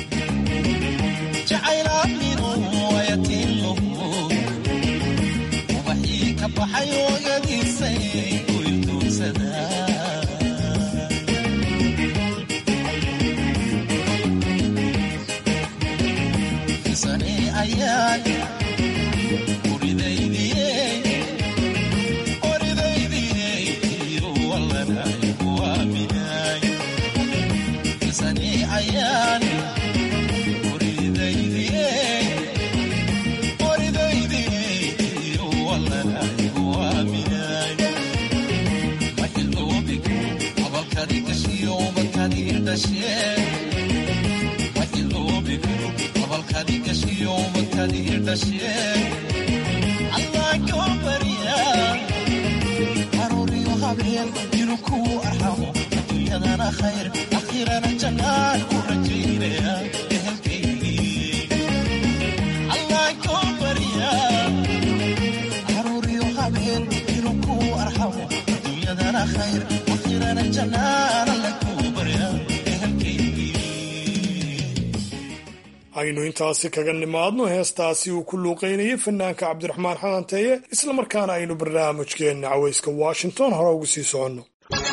aynu intaasi kaga nimaadno heestaasi uu ku luuqaynayay fanaanka cabdiraxmaan xadanteeye islamarkaana aynu barnaamijkeenna caweyska washington hore ugu sii soconno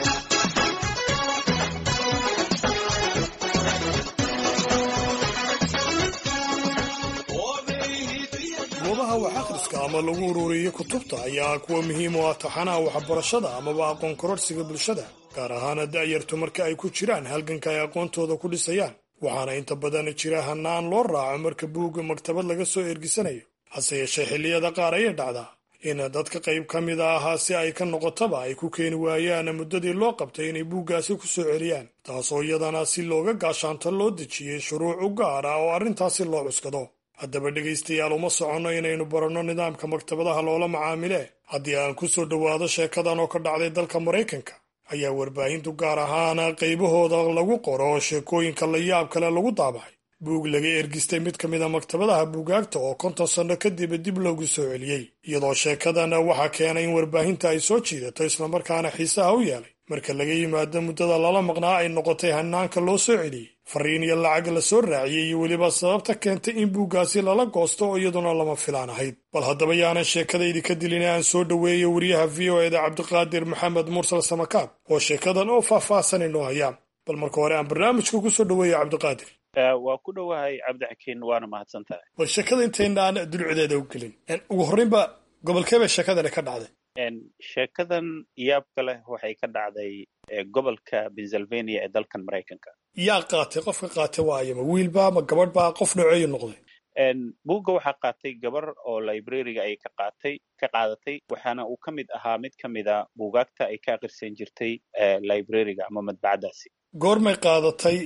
goobaha wax akhriska ama lagu ururiyo kutubta ayaa kuwa muhiim u ah taxanaha waxbarashada amaba aqoon kororsiga bulshada gaar ahaana da'yartu marka ay ku jiraan halganka ay aqoontooda ku dhisayaan waxaana inta badan jira hanaan loo raaco marka buugga maktabad laga soo ergisanayo hase yeeshee xilliyada qaar ayay dhacdaa in dadka qayb ka mid a ahaa si ay ka noqotaba ay ku keeni waayaan muddadii loo qabtay inay buuggaasi ku soo celiyaan taasoo iyadana si looga gaashaanto loo dejiyey shuruuc u gaar ah oo arrintaasi loo cuskado haddaba dhegaystayaal uma soconno inaynu baranno nidaamka maktabadaha loola macaamile haddii aan ku soo dhowaado sheekadan oo ka dhacday dalka maraykanka ayaa warbaahintu gaar ahaan qaybahooda lagu qoro sheekooyinka la yaab kale lagu daabacay buug laga ergistay mid ka mid a maktabadaha buugaagta oo konton sanno kadib dib loogu soo celiyey iyadoo sheekadan waxaa keenay in warbaahinta ay soo jiidato islamarkaana xiisaha u yeelay marka laga yimaado muddada lala maqnaa ay noqotay hanaanka loo soo celiyey fariin iyo lacag la soo raaciyey iyo weliba sababta keentay in buuggaasi lala goosto oo iyaduna lama filaan ahayd bal haddaba yaanan sheekadaydi ka dilin aan soo dhoweeyo wariyaha v o eda cabdiqaadir maxamed mursal samakaab oo sheekadan oo faahfaahsan inoo hayaan bal marka hore aan barnaamijka ku soo dhoweeyo cabdiqaadir waa ku dhowahay cabdixakiin waana mahadsan tahay bal sheekada intaynaan dulcedeeda u gelin ugu horreynba gobolkeeba sheekadani ka dhacday sheekadan yaabka leh waxay ka dhacday gobolka pennsylvania ee dalkan maraykanka yaa qaatay qofka qaatay waayama wiilba ma gabadh baa qof nooceeyu noqday buugga waxaa qaatay gabar oo librariga ay ka qaatay ka qaadatay waxaana uu ka mid ahaa mid ka mid a buugaagta ay ka akhrisan jirtay librariga ama madbacadaasi goormay qaadatay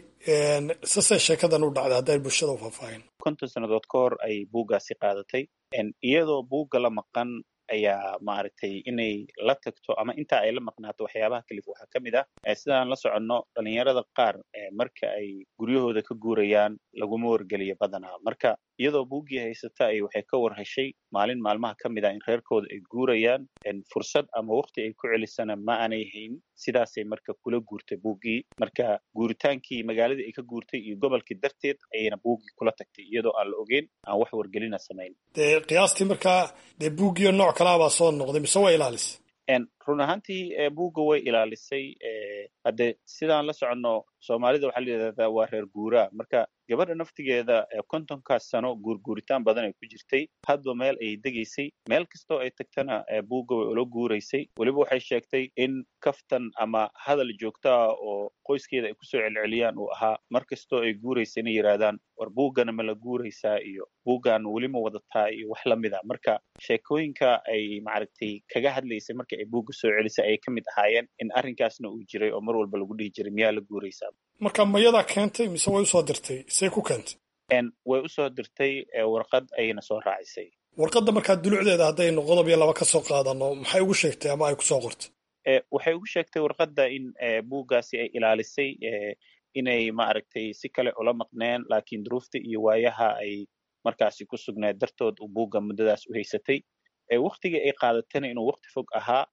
sase sheekadan u dhacday hadday bulshada u faahfaahin konton sannadood ka hor ay buuggaasi qaadatay iyadoo buugga la maqan ayaa maaragtay inay la tagto ama intaa ay la maqnaato waxyaabaha kalif waxaa ka mid ah sidaan la soconno dhalinyarada qaar marka ay guryahooda ka guurayaan laguma wargeliyo badanaa marka iyadoo buuggii haysata ay waxay ka war heshay maalin maalmaha ka mid ah in reerkooda ay guurayaan fursad ama waqti ay ku celisana ma aanay hayn sidaasay marka kula guurtay buuggii marka guuritaankii magaaladii ay ka guurtay iyo gobolkii darteed ayayna buuggii kula tagtay iyadoo aan la ogeyn aan wax wargelina samayn dee qiyaastii markaa dee buuggiyo nooc kalaa baa soo noqday mise waa ilaalisa run ahaantii buugga way ilaalisay hadde sidaan la soconno soomaalida waxaa la yidhahdaa waa reer guuraa marka gabadha naftigeeda kontonkaas sano guurguuritaan badan ay ku jirtay hadba meel ayay degaysay meel kastoo ay tagtana buugga way ula guuraysay weliba waxay sheegtay in kaftan ama hadal joogtaa oo qoyskeeda ay kusoo celceliyaan uu ahaa mar kastoo ay guuraysa inay yidhaahdaan war buuggana ma la guuraysaa iyo buuggan weli ma wadataa iyo wax lamid a marka sheekooyinka ay maaragtay kaga hadlaysay marka ay buugga soo celisay ayay ka mid ahaayeen in arrinkaasna uu jiray oo mar walba lagu dhihi jiray miyaa la guuraysaa marka mayadaa keentay mise way usoo dirtay see ku keentay way usoo dirtay warqad ayayna soo raacisay warqadda markaa dulucdeeda haddaynu qodob iyo laba ka soo qaadano maxay ugu sheegtay ama ay kusoo qortay waxay ugu sheegtay warqadda in buuggaasi ay ilaalisay inay maaragtay si kale ula maqneen laakiin duruufta iyo waayaha ay markaasi ku sugnayd dartood uu buugga muddadaas u haysatay waktigii ay qaadatayna inuu wakti fog ahaa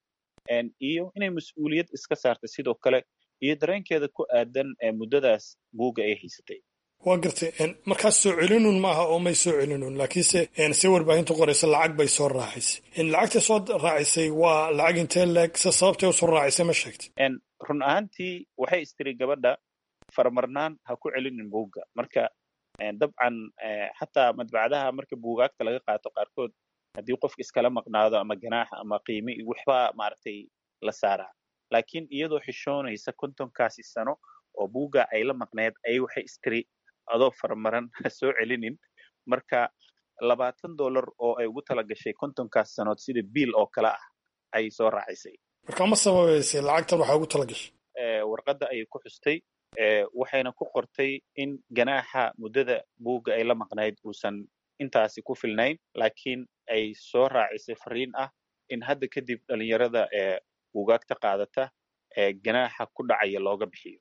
iyo inay mas-uuliyad iska saartay sidoo kale iyo dareenkeeda ku aadan muddadaas buugga ay haysatay waa gartay markaas soo celinun maaha oo may soo celinun laakiinse si warbaahintu qoraysa lacag bay soo raacisay lacagta soo raacisay waa lacag intee leeg se sababtay usoo raacisay ma sheegtay run ahaantii waxay istiri gabadha faramarnaan ha ku celinin buugga marka dabcan xataa madbacdaha marka buugaagta laga qaato qaarkood haddii qofka iskala maqnaado ama ganaax ama qiime iyo waxba maaragtay la saaraa laakiin iyadoo xishoonaysa kontonkaasi sano oo buugga ay la maqneed ayay waxay istiri adoo faramaran ha soo celinin marka labaatan dollar oo ay ugu tala gashay kontonkaas sanood sida biil oo kale ah ayay soo raacisay marka ma sababaysay lacagtan waxaa ugu tala gashay warqadda ayay ku xustay waxayna ku qortay in ganaaxa muddada buugga ay la maqnayd uusan intaasi ku filnayn laakiin ay soo raacisay fariin ah in hadda kadib dhalinyarada ee buugaagta qaadata ee ganaaxa ku dhacaya looga bixiyo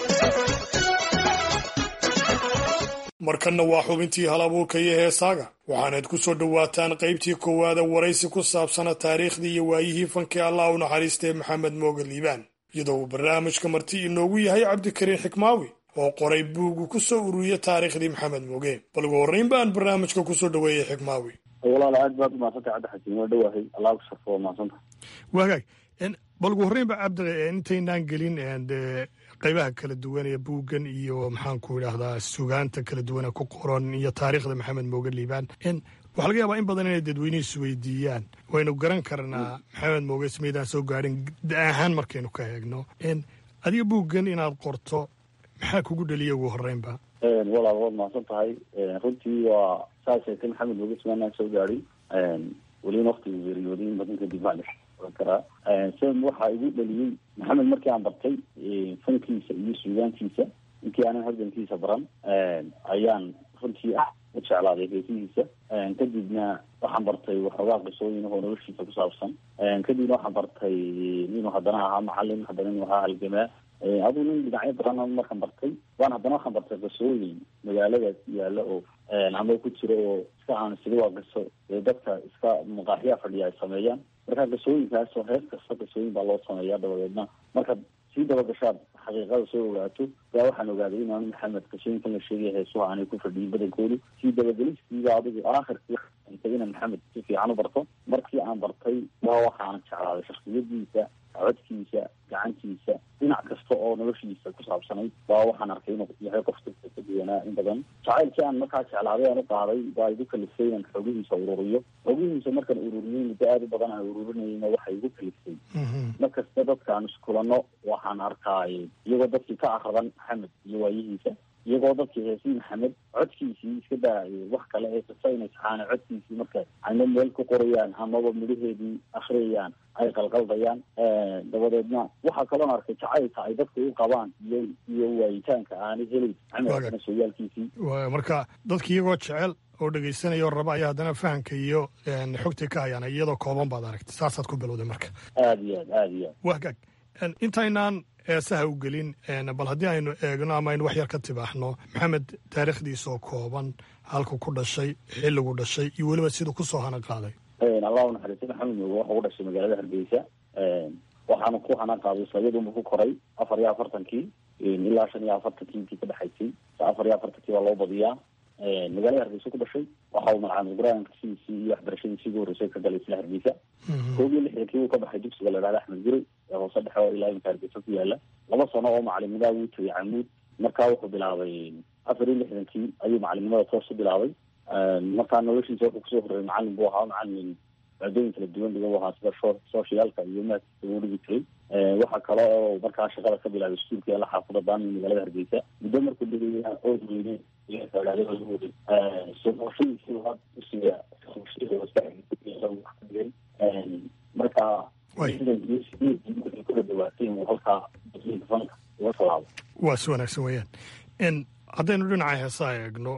markanna waa xubintii hal abuurka iyo heesaaga waxaanayd ku soo dhowaataan qaybtii koowaada waraysi ku saabsana taariikhdii iyo waayihii fankii allah u naxariistay maxamed mooge liibaan iyadoo uu barnaamijka marti inoogu yahay cabdikariin xikmaawi oo qoray buugu ku soo ururiya taariikhdii maxamed mooge bal ugu horrayn baan barnaamijka kusoo dhoweeyey xikmaawi walaal aad baad umahadsantay cabdi xakiin waa dhowahay allah ku sharfo waa mahadsanta wagaag bal ugu horrayn ba cabdi intaynaan gelin qaybaha kala duwan ee buuggan iyo maxaanku idhaahdaa sugaanta kala duwan ee ku qoran iyo taariikhda maxamed mooge liibaan waxaa laga yaabaa in badan inay dadweynuhu isweydiiyaan waynu garan karnaa maxamed mooge ismaydaan soo gaadhin da ahaan markaynu ka eegno adiga buuggan inaad qorto maxaa kugu dheliya ugu horreynba walaal waad mahadsan tahay runtii waa saa sheegtay maxamed mooge ismaanaan soo gaadhin welina waktigu geeriyooday in badan kadib baan oran karaa sam waxaa igu dhaliyey maxamed markii aan bartay fankiisa iyo suugaantiisa inkii aanan halgankiisa baran ayaan runtii ah u jeclaaday heesihiisa kadibna waxaan bartay waxoogaa qisooyin oo noloshiisa ku saabsan kadibna waxaan bartay inuu haddana ahaa macalin haddana inuu ahaa halgamaa aduu nin dhinacyo badan markaan bartay waan haddana waxaan bartay qisooyin magaaladaas yaalla oo ama ku jira oo iska aan sida waa qiso ee dadka iska maqaaxiyaa fadhiya ay sameeyaan marka qisooyinkaas oo hees kasta qisooyin baa loo sameeyaa dabadeedna markaad sii dabagashaad xaqiiqada soo ogaato yaa waxaan ogaaday inaanu maxamed qisooyinkan la sheegaya heesuha aanay ku fadhiyin badankoodu sii dabagelistiiba adigu aakhirkii inaan maxamed si fiican u barto markii aan bartay waa waxaan jeclaaday shaksiyadiisa codkiisa gacantiisa dhinac kasta oo noloshiisa ku saabsanayd baa waxaan arkay inuu yahay qof dadka ka duwanaa in badan jacaylkii aan markaa jeclaaday aan u qaaday baa igu kalifay inaan xogihiisa ururiyo xogihiisa markaan ururiyey muddo aada u badan aan ururinayna waxay igu kalifay markasta dadkaan iskulano waxaan arkaay iyagoo dadkii ka akradan maxamed iyo waayihiisa iyagoo dadkii heesii maxamed codkiisii iska daayay wax kale ee kasta inay saxaan codkiisii marka ayna meel ku qorayaan amaba midhaheedii akhriyayaan ay qalqaldayaan dabadeedna waxaa kaloon arkay jacaylka ay dadka u qabaan iyo iyo waayitaanka aanay helayn maxamed sooyaalkiisii marka dadki iyagoo jecel oo dhegaysanaya oo raba ayaa haddana fahamka iyo xogtay ka hayaan iyadoo kooban baad aragtay saasaad ku bilowday marka aada iyo aad aada iyo aad wagaag intaynaan eesaha u gelin bal haddii aynu eegno ama aynu wax yar ka tibaaxno maxamed taariikhdiisoo kooban halku ku dhashay xilligu dhashay iyo weliba siduu kusoo hana qaaday allah unaxariista maxamed mooge waxa u dhashay magaalada hargeysa waxaana ku hana qaaday islayadunba ku koray afar iyo afartankii ilaa shan iyo afartankii intii ka dhexaysay afar iyo afartankii baa loo badiyaa magaalada hargeysa ku dhashay waxa uu magacaamay qur-aankasiisii iyo waxbarashadiisii ugu horreysay ka galay isla hargeysa koob iyo lixdankii uu ka baxay dugsiga la dhahda axmed guri ee hoose dhexe oo ilaa imika hargeysa ku yaala laba sano oo macalimnimaa wuu tagay camuud markaa wuxuu bilaabay afar iyo lixdankii ayuu macalimnimada toos u bilaabay markaa noloshiisa wuxuu kusoo horreeyay macalin buu ahaa macalin maadooyin kala duwan dhiga u ahaa sida socialka iyo maadkiisa uu dhigi jiray waxaa kale oo markaa shaqada ka bilaabay iskuulka yaala xaafada daami magaalada hargeysa muddo markuu dhigaya ood weyne marka kula dhawaatay halkaa fanka uga salaabo waa si wanaagsan weeyaan haddaynu dhinaca heesaha eegno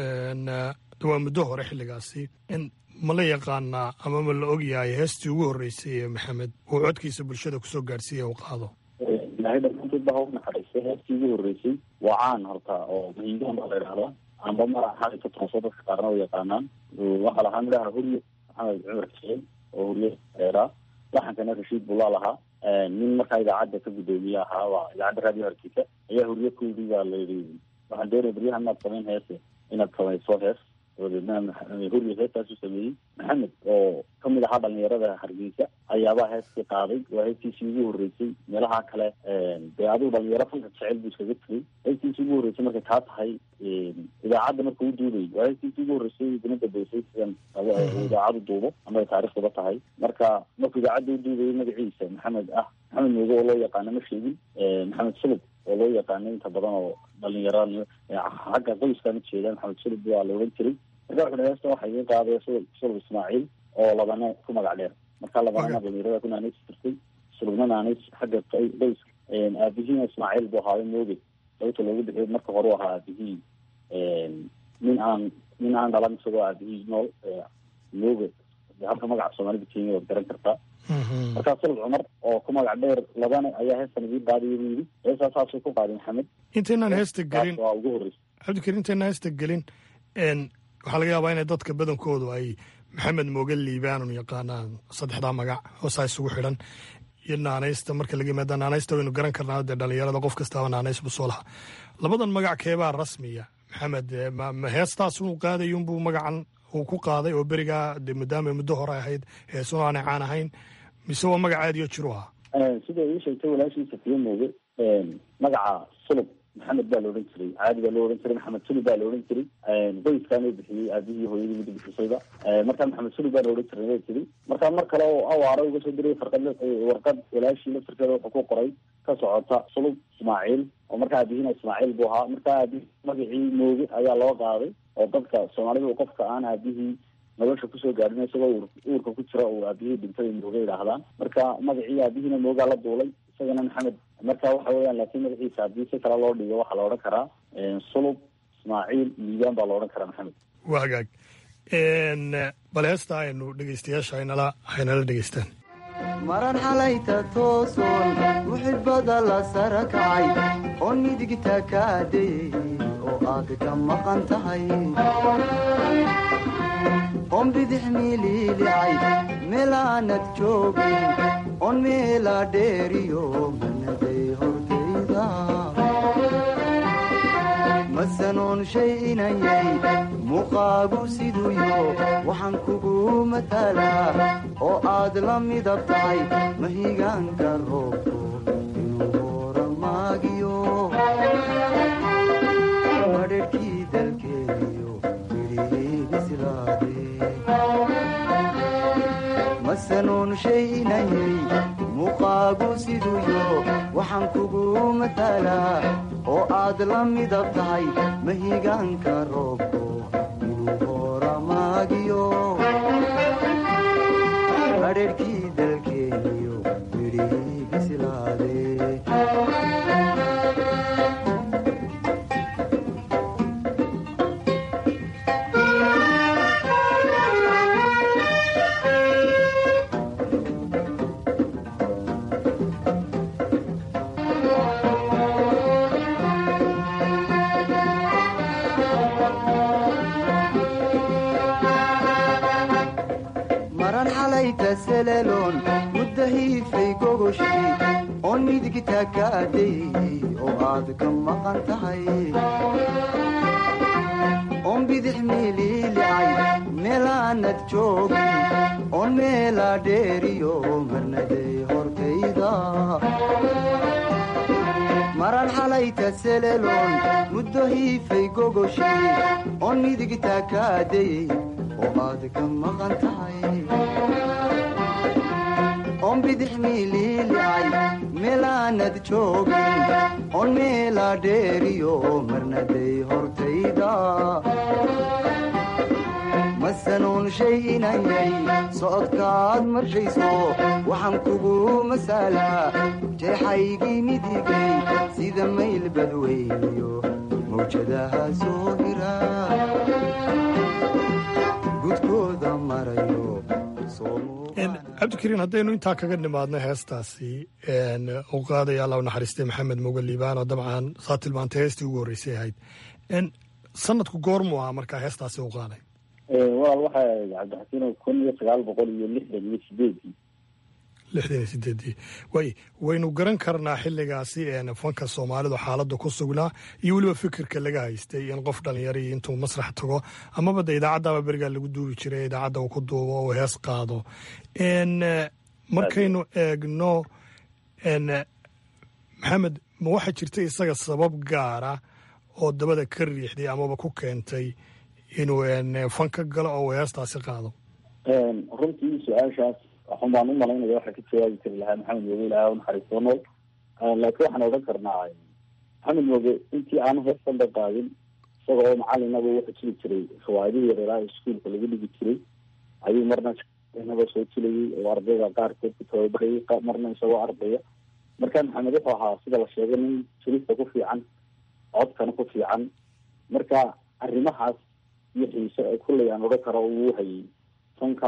waa muddo hore xilligaasi ma la yaqaanaa ama ma la ogyahay heestii ugu horreysay ee maxamed uu codkiisa bulshada kusoo gaadhsiiya u qaado ilaahay dhammaantood baa u naxariistay heestii ugu horreysay waa caan horta oo mahiigaan baa la idhahdaa amba mara xali ka tooso dadka qaarna u yaqaanaan waxaa lahaa midhaha hurye maxamed cumar xuseen oo hurye dheeraa laxankana rashiid bullaa lahaa nin markaa idaacadda ka guddoomiye ahaa waa idaacadda raadiyo hargeysa ayaa hurye ku yidhi baa layidhi waxaan doonaya baryahan inaad samayn heese inaad samayso hees dabadeedna hurye heestaasu sameeyey maxamed oo kamid ahaa dhalinyarada hargeysa ayaabaa heeskii qaaday waa heestiisii ugu horreysay meelaha kale dee adigu dhalinyaro fanka jecel buu iskaga tegay heestiisii ugu horreysay markay taa tahay idaacadda marka u duubay waa heestiisii ugu horreysay dina dambeysay sidan idaacadu duubo ama ay taarikhduba tahay marka markuu idaacadda u duubayay magaciisa maxamed ah maxamed mooge oo loo yaqaano ma sheegin maxamed sulub oo loo yaqaano inta badan oo dhalinyaro xagga qoyskaan ujeeda maxamed sulub waa la odhan jiray marka wuxu heesta waxa iga qaaday sulub ismaaciil oo labane ku magac dheer marka labanana dhalinyarada ku naanays jirtay sulubna naanays xagga qoyska aabihiina ismaaciil buu ahaayo mooge sababta loogu bixiyo marka hore u ahaa aabihii nin aan nin aan dhalan isagoo aabihii nool mooge halka magaca soomaalida kenya waad garan kartaa markaa sulub cumar oo ku magac dheer labane ayaa heestan idii qaadiya buu yidhi heestaa saasuu ku qaaday maxamed intaynaan heesta gelin waa ugu horreysay cabdikariim intaynaan heesta gelin waxaa laga yaabaa inay dadka badankoodu ay maxamed mooge liibaanun yaqaanaan saddexdaa magac hoosaa isugu xidhan iyo naanaysta marka laga yimaada naanaysta waynu garan karnaa dee dhalinyarada qof kastaaba naanays buu soo lahaa labadan magac keebaa rasmiya maxamed ma heestaas uu qaadayunbuu magacan uu ku qaaday oo berigaa de maadaama muddo hore ahayd heesuna aanay caan ahayn mise waa magac aadiyo jiru ahaa sida ii sheegtay walaashiisa fiyo mooge magaca sulub maxamed baa la odhan jiray caadi baa loo odhan jiray maxamed sulub baa la odhan jiray qoyskaana bixiyey aabihii hooyadii mid bixisayba markaa maxamed sulub baa la odhan jiray la tiri markaa mar kale oo awaara uga soo diray farqad warqad walaashii laftirkeeda wuxuu ku qoray ka socota sulub ismaaciil oo markaa aabihiina ismaaciil buu ahaa markaa aabihii magacii mooge ayaa loo qaaday oo dadka soomaalida qofka aan aabihii nolosha kusoo gaadhin isagoo uurka ku jira oo aabihii dhintay mooge idhaahdaan marka magacii aabihiina moogaa la duulay isagana maxamed marka waxa weeyaan laakiin magaciisa haddii si kale loo dhigo waxaa la odhan karaa sulub ismaaciil liibaan baa la odhan karaa maxamed waa hagaag bal heesta aynu dhegeystayaasha aynala haynala dhegeystaan maran xalayta toosoon muxibada la sara kacay oo midigta kaadayey oo aad ka maqan tahay oon bidix miiliilicay meelaanad joogin oon meela dheeriyo manaday hortayda masanoon shay inayay muuqaagu siduyo waxaan kugu matalaa oo aad la midab tahay mahigaanka roobku inuu horamaagiyo madherhkii dalkeeniyo masanoon shay inayay muuqaagu siduyo waxaan kugu matalaa oo aad la midab tahay mahigaanka roobku inuu horamaagiyo madherhkii dalkeeniyo midhihii bislaade maran xalayta seleeloon mudda hiifay gogoshii oon midigta ka adayey oo aad ka maqan tahay oon bidix miiliilicay meelaanad joogin oon meelaa dheeriyo marnaday hortayda maran xalayta seleeloon muddo hiifay gogoshii oon midigta ka adayey oo aad ka maqan tahay oon bidix miiliilicay meelaanad joogin oon meelaa dheeriyo marnaday hortayda masanuun shay inayay socodkaad marshayso waxaan kugu masaalaa jeexaygii midigay sida mayl badweyniyo mawjadaha soo hira gudkooda marayo cabdikariin haddaynu intaa kaga nimaadno heestaasi u qaadaya alla u naxariistay maxamed moga liibaan oo dabcan saa tilmaantay heestii ugu horreysay ahayd sanadku goormuu ahaa markaa heestaasi u qaaday walaal waxay ahayd cabdixasiin kun iyo sagaal boqol iyo lixdan iyo sideedii lixdan iyo sideedii way waynu garan karnaa xilligaasi fanka soomaalidu xaaladda ku sugnaa iyo weliba fikirka laga haystay in qof dhalinyari intuu masrax tago amaba de idaacaddaaba berigaa lagu duubi jiray idaacadda uu ku duubo oo hees qaado markaynu eegno maxamed ma waxaa jirta isaga sabab gaara oo dabada ka riixday amaba ku keentay inuu fanka galo oo uu heestaasi qaado runtii su-aashaas waxun baan u malaynaya waxaa ka jawaabi kari lahaa maxamed mooge ilaah u naxariisto nool laakiin waxaan odhan karnaa maxamed mooge intii aanu heestanba qaadin isaga oo macalinaba wuxuu jiri jiray riwaayadihii yareeraha iskuolka lagu dhigi jiray ayuu marna naba soo jilayay oo ardayda qaarkood ku tababarayay marna isagoo ardaya marka maxamed wuxuu ahaa sida la sheegay nin jirista ku fiican codkana ku fiican marka arrimahaas iyo xiise ee kulley aan odhan karo uu hayay fanka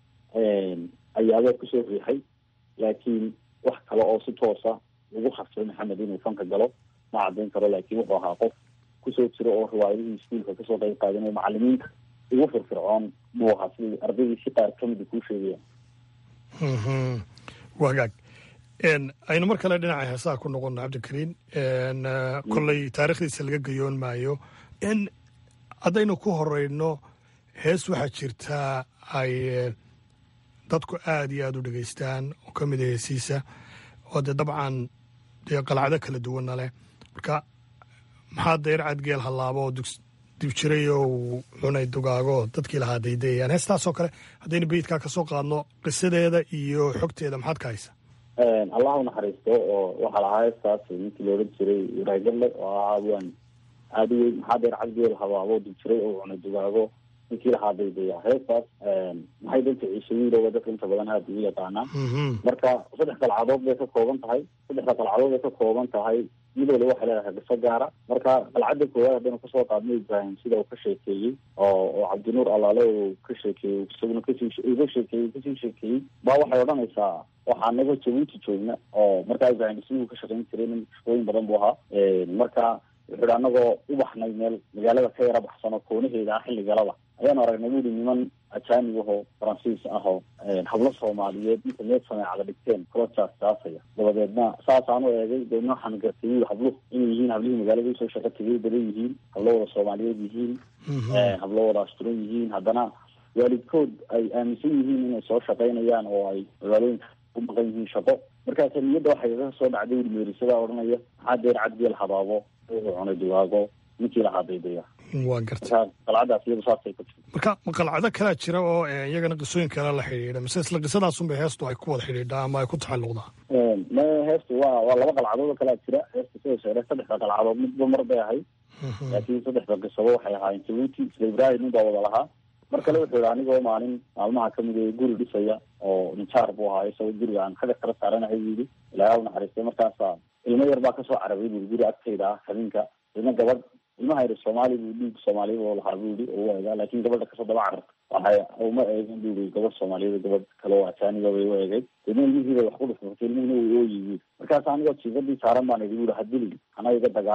ayaabaa kusoo riixay laakiin wax kale oo si toosa ugu khasbay maxamed inuu fanka galo ma caddayn karo laakiin wuxuu ahaa qof kusoo jira oo riwaayadihii iskuolka kasoo qayb qaadanayo macalimiinta ugu firfircoon buu ahaa sidai ardaydii si qaar kamida kuu sheegayaan wagaag aynu mar kale dhinaca heesaha ku noqono cabdikariin kolley taarikhdiisa laga gayoon maayo haddaynu ku horeyno hees waxaa jirtaa ay dadku aada iyo aada u dhegeystaan oo ka mid a heesiisa oo dee dabcan dee qalacdo kala duwanna leh marka maxaa dayr cadgeel hallaabo oo dib jiray oo uu cunay dugaago dadkii lahaa daydayayaan heestaasoo kale haddaynu beyidkaa kasoo qaadno qisadeeda iyo xogteeda maxaad ka haysa allah u naxariisto oo waxaa lahaa heestaas ninkii la odhan jiray raagalle oo ahaa waan aada u weyn maxaa dayr cadgeel habaabo dib jiray oo cunay dugaago ninkii lahaa daydaya heestaas maxay danta ciise wiilooba dadka inta badan aada ugu yaqaanaa marka saddex qalcadood bay ka kooban tahay saddexda qalcadood bay ka kooban tahay mid waliba waxay leedahay qiso gaara marka qalcadda koowaad haddaynu kasoo qaadno ibrahim sida uu ka sheekeeyey oo oo cabdinuur allaale uu ka sheekeeyey isaguna kasii uga sheekeeyey kasii sheekeeyey baa waxay odhanaysaa waxaa naga jabuuti joogna oo markaa ibrahim siduu ka shaqayn jiray nin shaqooyin badan buu ahaa marka wuxuu ihi anagoo u baxnay meel magaalada ka yara baxsano koonaheeda ah xilligalaba ayaanu aragnay buuri niman ajaanib ahoo faransiis ahoo hablo soomaaliyeed inta meel sameecada dhigteen kula jaasjaasaya dabadeedna saasaanu eegay deedna waxaan gartay wiil habluhu inay yihiin hablihii magaalada usoo shaqo tegay badan yihiin hablo wada soomaaliyeed yihiin hablo wada asturan yihiin haddana waalidkood ay aaminsan yihiin inay soo shaqaynayaan oo ay magaalooyinka u maqan yihiin shaqo markaasa niyadda waxay kaga soo dhacday wiil meerisadaa odhanaya maxaa deer cadgeel habaabo cunay dugaago ninkii lahaa daydaya waa garta qalcadaas iyadu saasay ku tiri marka ma qalcado kalaa jira oo iyagana qisooyin kale la xidhiidha mise isla qisadaasunbay heestu ay ku wada xidhiidhaa ama ay ku taxalluqdaa ma heestu waa waa laba qalcadood oo kalaa jira heesta sida sheegay saddexda qalcadood midba mar bay ahayd laakiin saddexda qisabo waxay ahaayeen jabuuti isla ibrahim nin baa wada lahaa mar kale wuxuu yihi anigoo maalin maalmaha kamid ee guri dhisaya oo ninjaar buu ahaa isagoo guriga aan kaga kala saaranahay buu yidhi ilaaha u naxariistay markaasa ilmo yar baa kasoo carabay buu guri agtayda ah habeenka ilmo gabadh ilmaha yidhi soomaali buu dhiig soomaaliya oo lahaa buu yidhi oo u eegaa laakiin gabadha kasoo daba cararta waxay uma eegin buu yidhi gabadh soomaaliyeed gabadh kale oo ajaaniba bay u eegay ilmo ilmihii bay wax ku dhufurtay ilmihina way ooyi buu markaas anigoo jiifadii saaran baan idhi buu yidhi hadilin ana iga dagaalin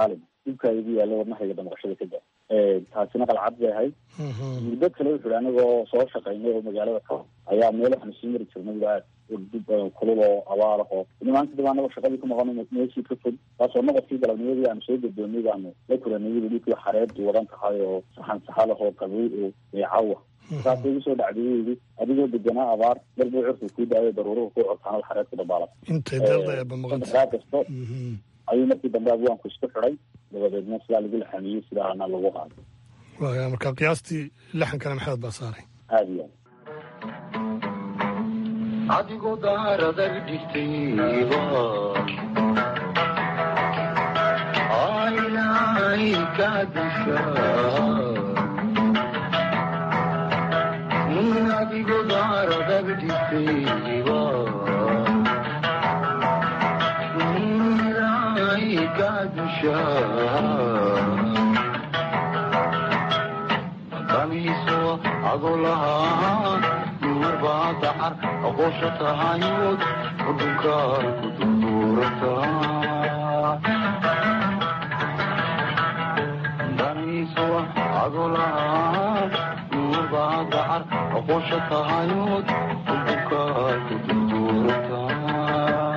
dhibkaa igu yaalla wadnahayga damqashada ka da taasina qalcad bay ahayd muddo kale wuxu hi anigoo soo shaqaynay oo magaalada ka ayaa meel waxaanu sii mari jirnay aad ordib badan kulul oo abaar ah oo maanta dib anagoo shaqadii ku maqano meeshii ka fog taasoo noqodkii galabnimadii aanu soo guddoomay baanu la kulanay yidi dhulkii xareedu wadan tahay oo saxan saxalah oo qabow oo eecawa saasay igu soo dhacday yidi adigoo deganaa abaar dalba curka kuu daayo daruuruhu ku cortaanada xareed ku dabaala intay daldaeba maqanta raa kasto ayuu markii dambe abwaanku isku xiday dabadeedna sidaa lagu laxamiyey sidaana lagu qaaday waaya marka qiyaastii lixankana maxamed baa saaray aada iyo aad adigoo daaradag dhigtayba ilaahay ka disha adigoo daaradag dhigtayba ilaahay ka disha damiiso adoo lahaa marbaa dacar aqoosha tahayood udhunkaay ku durduurataa damiiso adoo lahaa marbaa dacar aqoosha tahayood udhunkaay ku durduurataa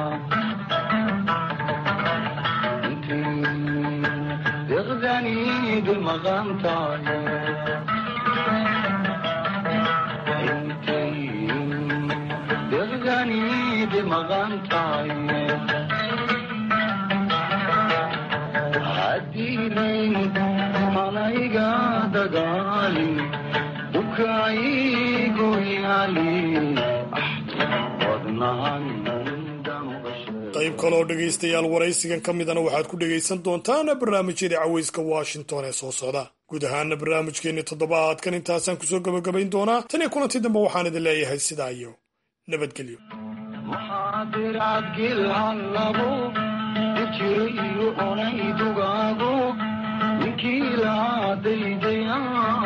deqdanii bilmaqan tahay deqdanii bilmaqan tahay hadiilayn malayga dagaalin dukaayigu yaali wadnahan qayb kaleoo dhegaystayaal waraysigan ka midana waxaad ku dhegaysan doontaan barnaamijyada caweyska washington ee soo socda guud ahaana barnaamijkeenni toddobaadkan intaasaan kusoo gabagabayn doonaa tan iyo kulantii dambe waxaan idin leeyahay sidaa iyo nabadgelyo maxaadircadgilhallabo dijiro iyo onay dugaago ninkii laa daydaya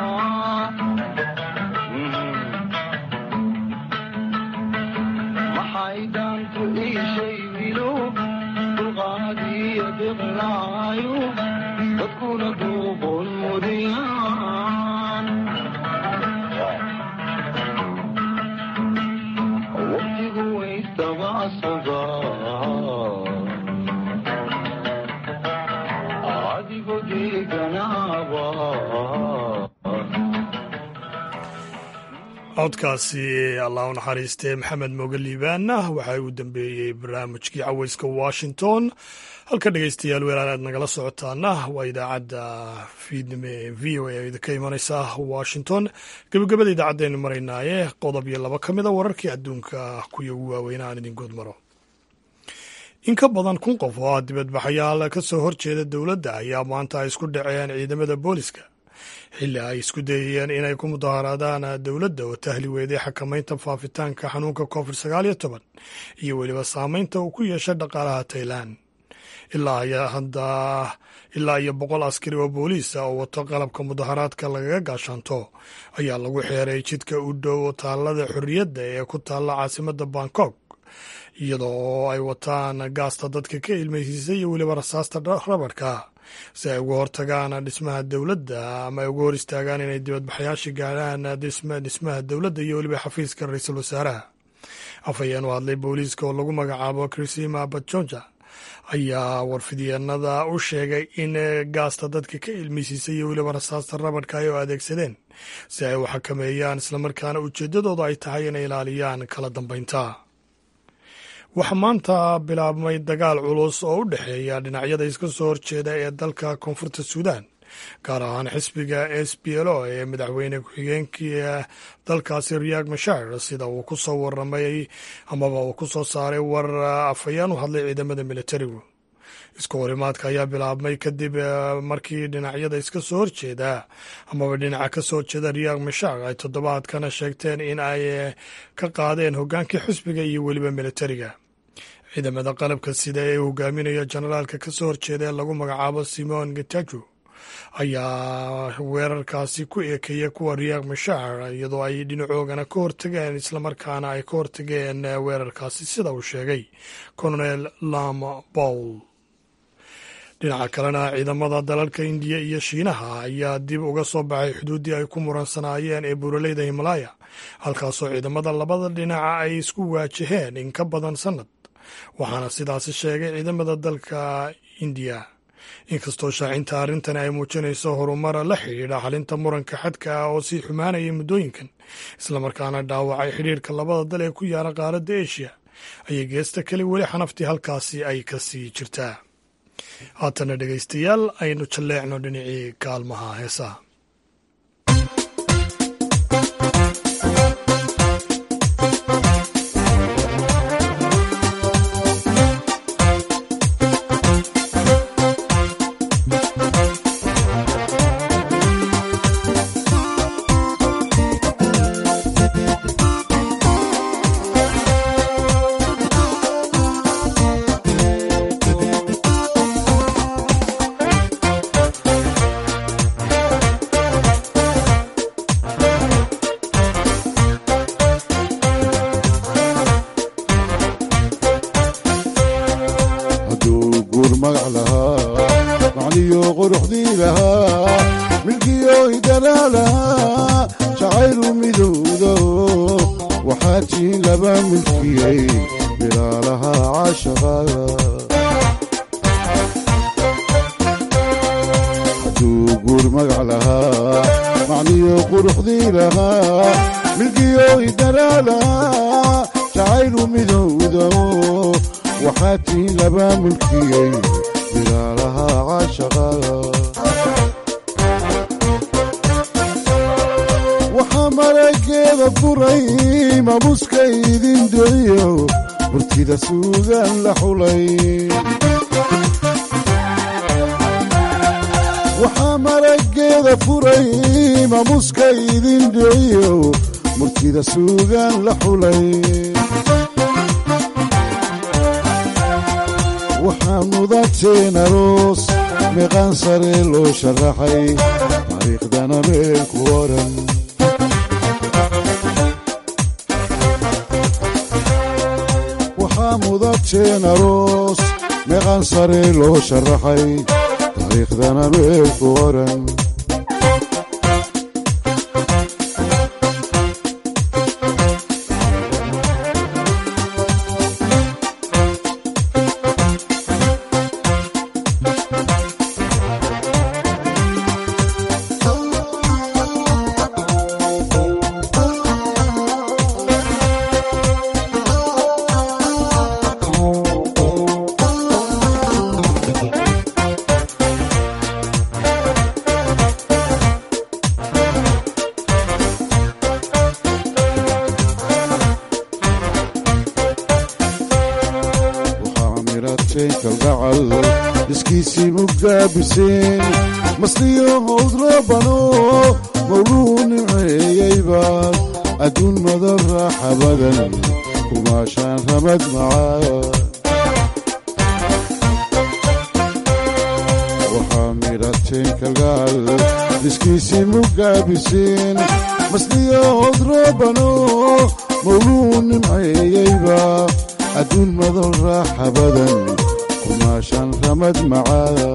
maxay daantu iishay wilo dulqaadiyo biqlaayo dadkuna duuqon mudiyaan waqtigu waystabaasaga adigo deeganaaba codkaasi allah u naxariistee maxamed mooge liibaana waxa uu dambeeyey barnaamijkii caweyska washington halka dhegeystayaal weelaan aad nagala socotaana waa idaacadda fiidnime ee v o a idinka imaneysa washington gebagabada idaacaddeenu maraynaaye qodob iyo laba ka mida wararkii adduunka kuya ugu waaweyn aan idin good maro in ka badan kun qof oo ah dibadbaxayaal ka soo horjeeda dowladda ayaa maanta ay isku dhaceen ciidamada booliska xilli ay isku dayayeen inay ku mudaharaadaan dowladda oo tahli weeday xakamaynta faafitaanka xanuunka covid sagaal iyo toban iyo weliba saameynta uu ku yeeshay dhaqaalaha tailan ilaa iyo boqol askari oo booliis ah oo wato qalabka mudaharaadka lagaga gaashaanto ayaa lagu xeeray jidka u dhow taallada xorriyadda ee ku taalla caasimadda bangkok iyadoo ay wataan gaasta dadka ka ilmaysiisay iyo weliba rasaasta rabadhka si ay uga hortagaan dhismaha dowladda ama ay uga hor istaagaan inay dibadbaxayaasha gaadhaan dhismaha dowladda iyo weliba xafiiska ra-iisul wasaaraha afhayeen u hadlay booliiska oo lagu magacaabo krisima bajonja ayaa warfidyeennada u sheegay in gaasta dadka ka ilmeysiisay iyo weliba rasaasta rabadhka ay u adeegsadeen si ay u xakameeyaan islamarkaana ujeeddadooda ay tahay inay ilaaliyaan kala dambeynta waxaa maanta bilaabmay dagaal culus oo u dhexeeya dhinacyada iska soo horjeeda ee dalka koonfurta suudaan gaar ahaan xisbiga s p l o ee madaxweyne ku-xigeenkii dalkaasi riyak mashar sida uu ku soo waramay amaba uu ku soo saaray war afhayeen u hadlay ciidamada militarigu isku horimaadka ayaa bilaabmay kadib markii dhinacyada iska soo horjeeda amaba dhinaca ka soo horjeeda riyak mashar ay toddobaadkana sheegteen in ay ka qaadeen hogaankii xisbiga iyo weliba militariga ciidamada qalabka sida ee hogaaminayo jenaraalka ka soo horjeeda ee lagu magacaabo simon getajo ayaa weerarkaasi ku eekeeya kuwa riyak mashar iyadoo ay dhinacoogana ka hortageen islamarkaana ay ka hortageen weerarkaasi sida uu sheegay colonel lam bowl dhinaca kalena ciidamada dalalka indiya iyo shiinaha ayaa dib uga soo baxay xuduuddii ay ku muransanaayeen ee buuraleyda himalaya halkaasoo ciidamada labada dhinaca ay isku waajaheen in ka badan sannad waxaana sidaasi sheegay ciidamada dalka indiya inkastoo shaacinta arrintani ay muujinayso horumara la xidhiidha xalinta muranka xadka ah oo sii xumaanaya muddooyinkan islamarkaana dhaawacay xidhiidhka labada dal ee ku yaala qaaradda eshiya ayay geesta kale weli xanaftii halkaasi ay ka sii jirtaa haatana dhegaystayaal aynu jalleecno dhinacii kaalmaha heesaha hadduu guur magac lahaa macniyo quruxdii lahaa milkiyo idanaa lahaa jacaylu midowdo waxaa tiin laba milkiyey bilaalaha caashaqaada hadduu guur magac lahaa macniyo quruxdii lahaa milkiyo idanaa lahaa jacaylu midowdo waxaa tiin laba mulkiyey bilaalaha caashaqada waxaa marageeda furay mamuska idin dooyo burtida suugaan la xulay waxaa marageeda furay mamuska idin dooyo murtida suugaan la xulay waxaa mudateen aroos meeqaan sare loo sharaxay taariikhdana meel ku oran waxaa mudateen aroos meeqaan sare loo sharaxay taariikhdana meel ku oran waxaa mirateen kalgacal iskiisii mugaabiseen masliyo howdrabano mawluu niceeyeyba adduun madan raaxa badan kumaashaan ramad macaa waxaa mirateen kalgacal iskiisii mugaabiseen masliyo howdrabano mawluu nimceeyeyba adduun madan raaxa badan kumaashaan ramad macaa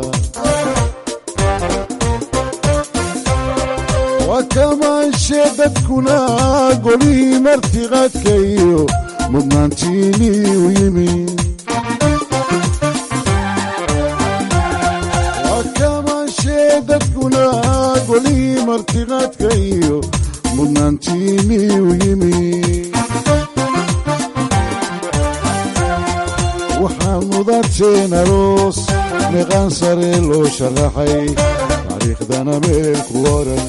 waa kamaanshe dadkuna golihii martiqaadka iyo mudnaantiinii u yimi waa kamaanshe dadkuna golihii martiqaadka iyo mudnaantiinii u yimi waxaa mudateen aroos meeqaan sare loo sharaxay taariikhdana meel ku oran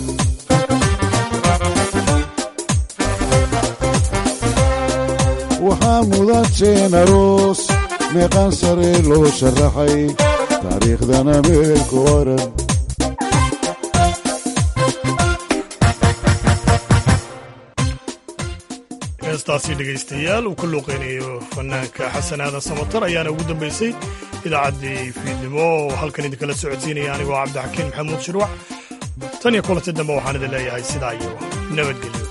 waxaa mudateen aroos meeqaan sare loo sharaxay taariikhdana meel ku oran heestaasi dhegaystayaal uu ka luuqeynayo fanaanka xasan aadan samatar ayaana ugu dambaysay idaacaddii fiidnimo oo halkan idinkala socodsiinaya anigoo cabdixakiin maxamuud shirwac tan iyo kulanti dambe waxaan idin leeyahay sidaa iyo nabadgelyo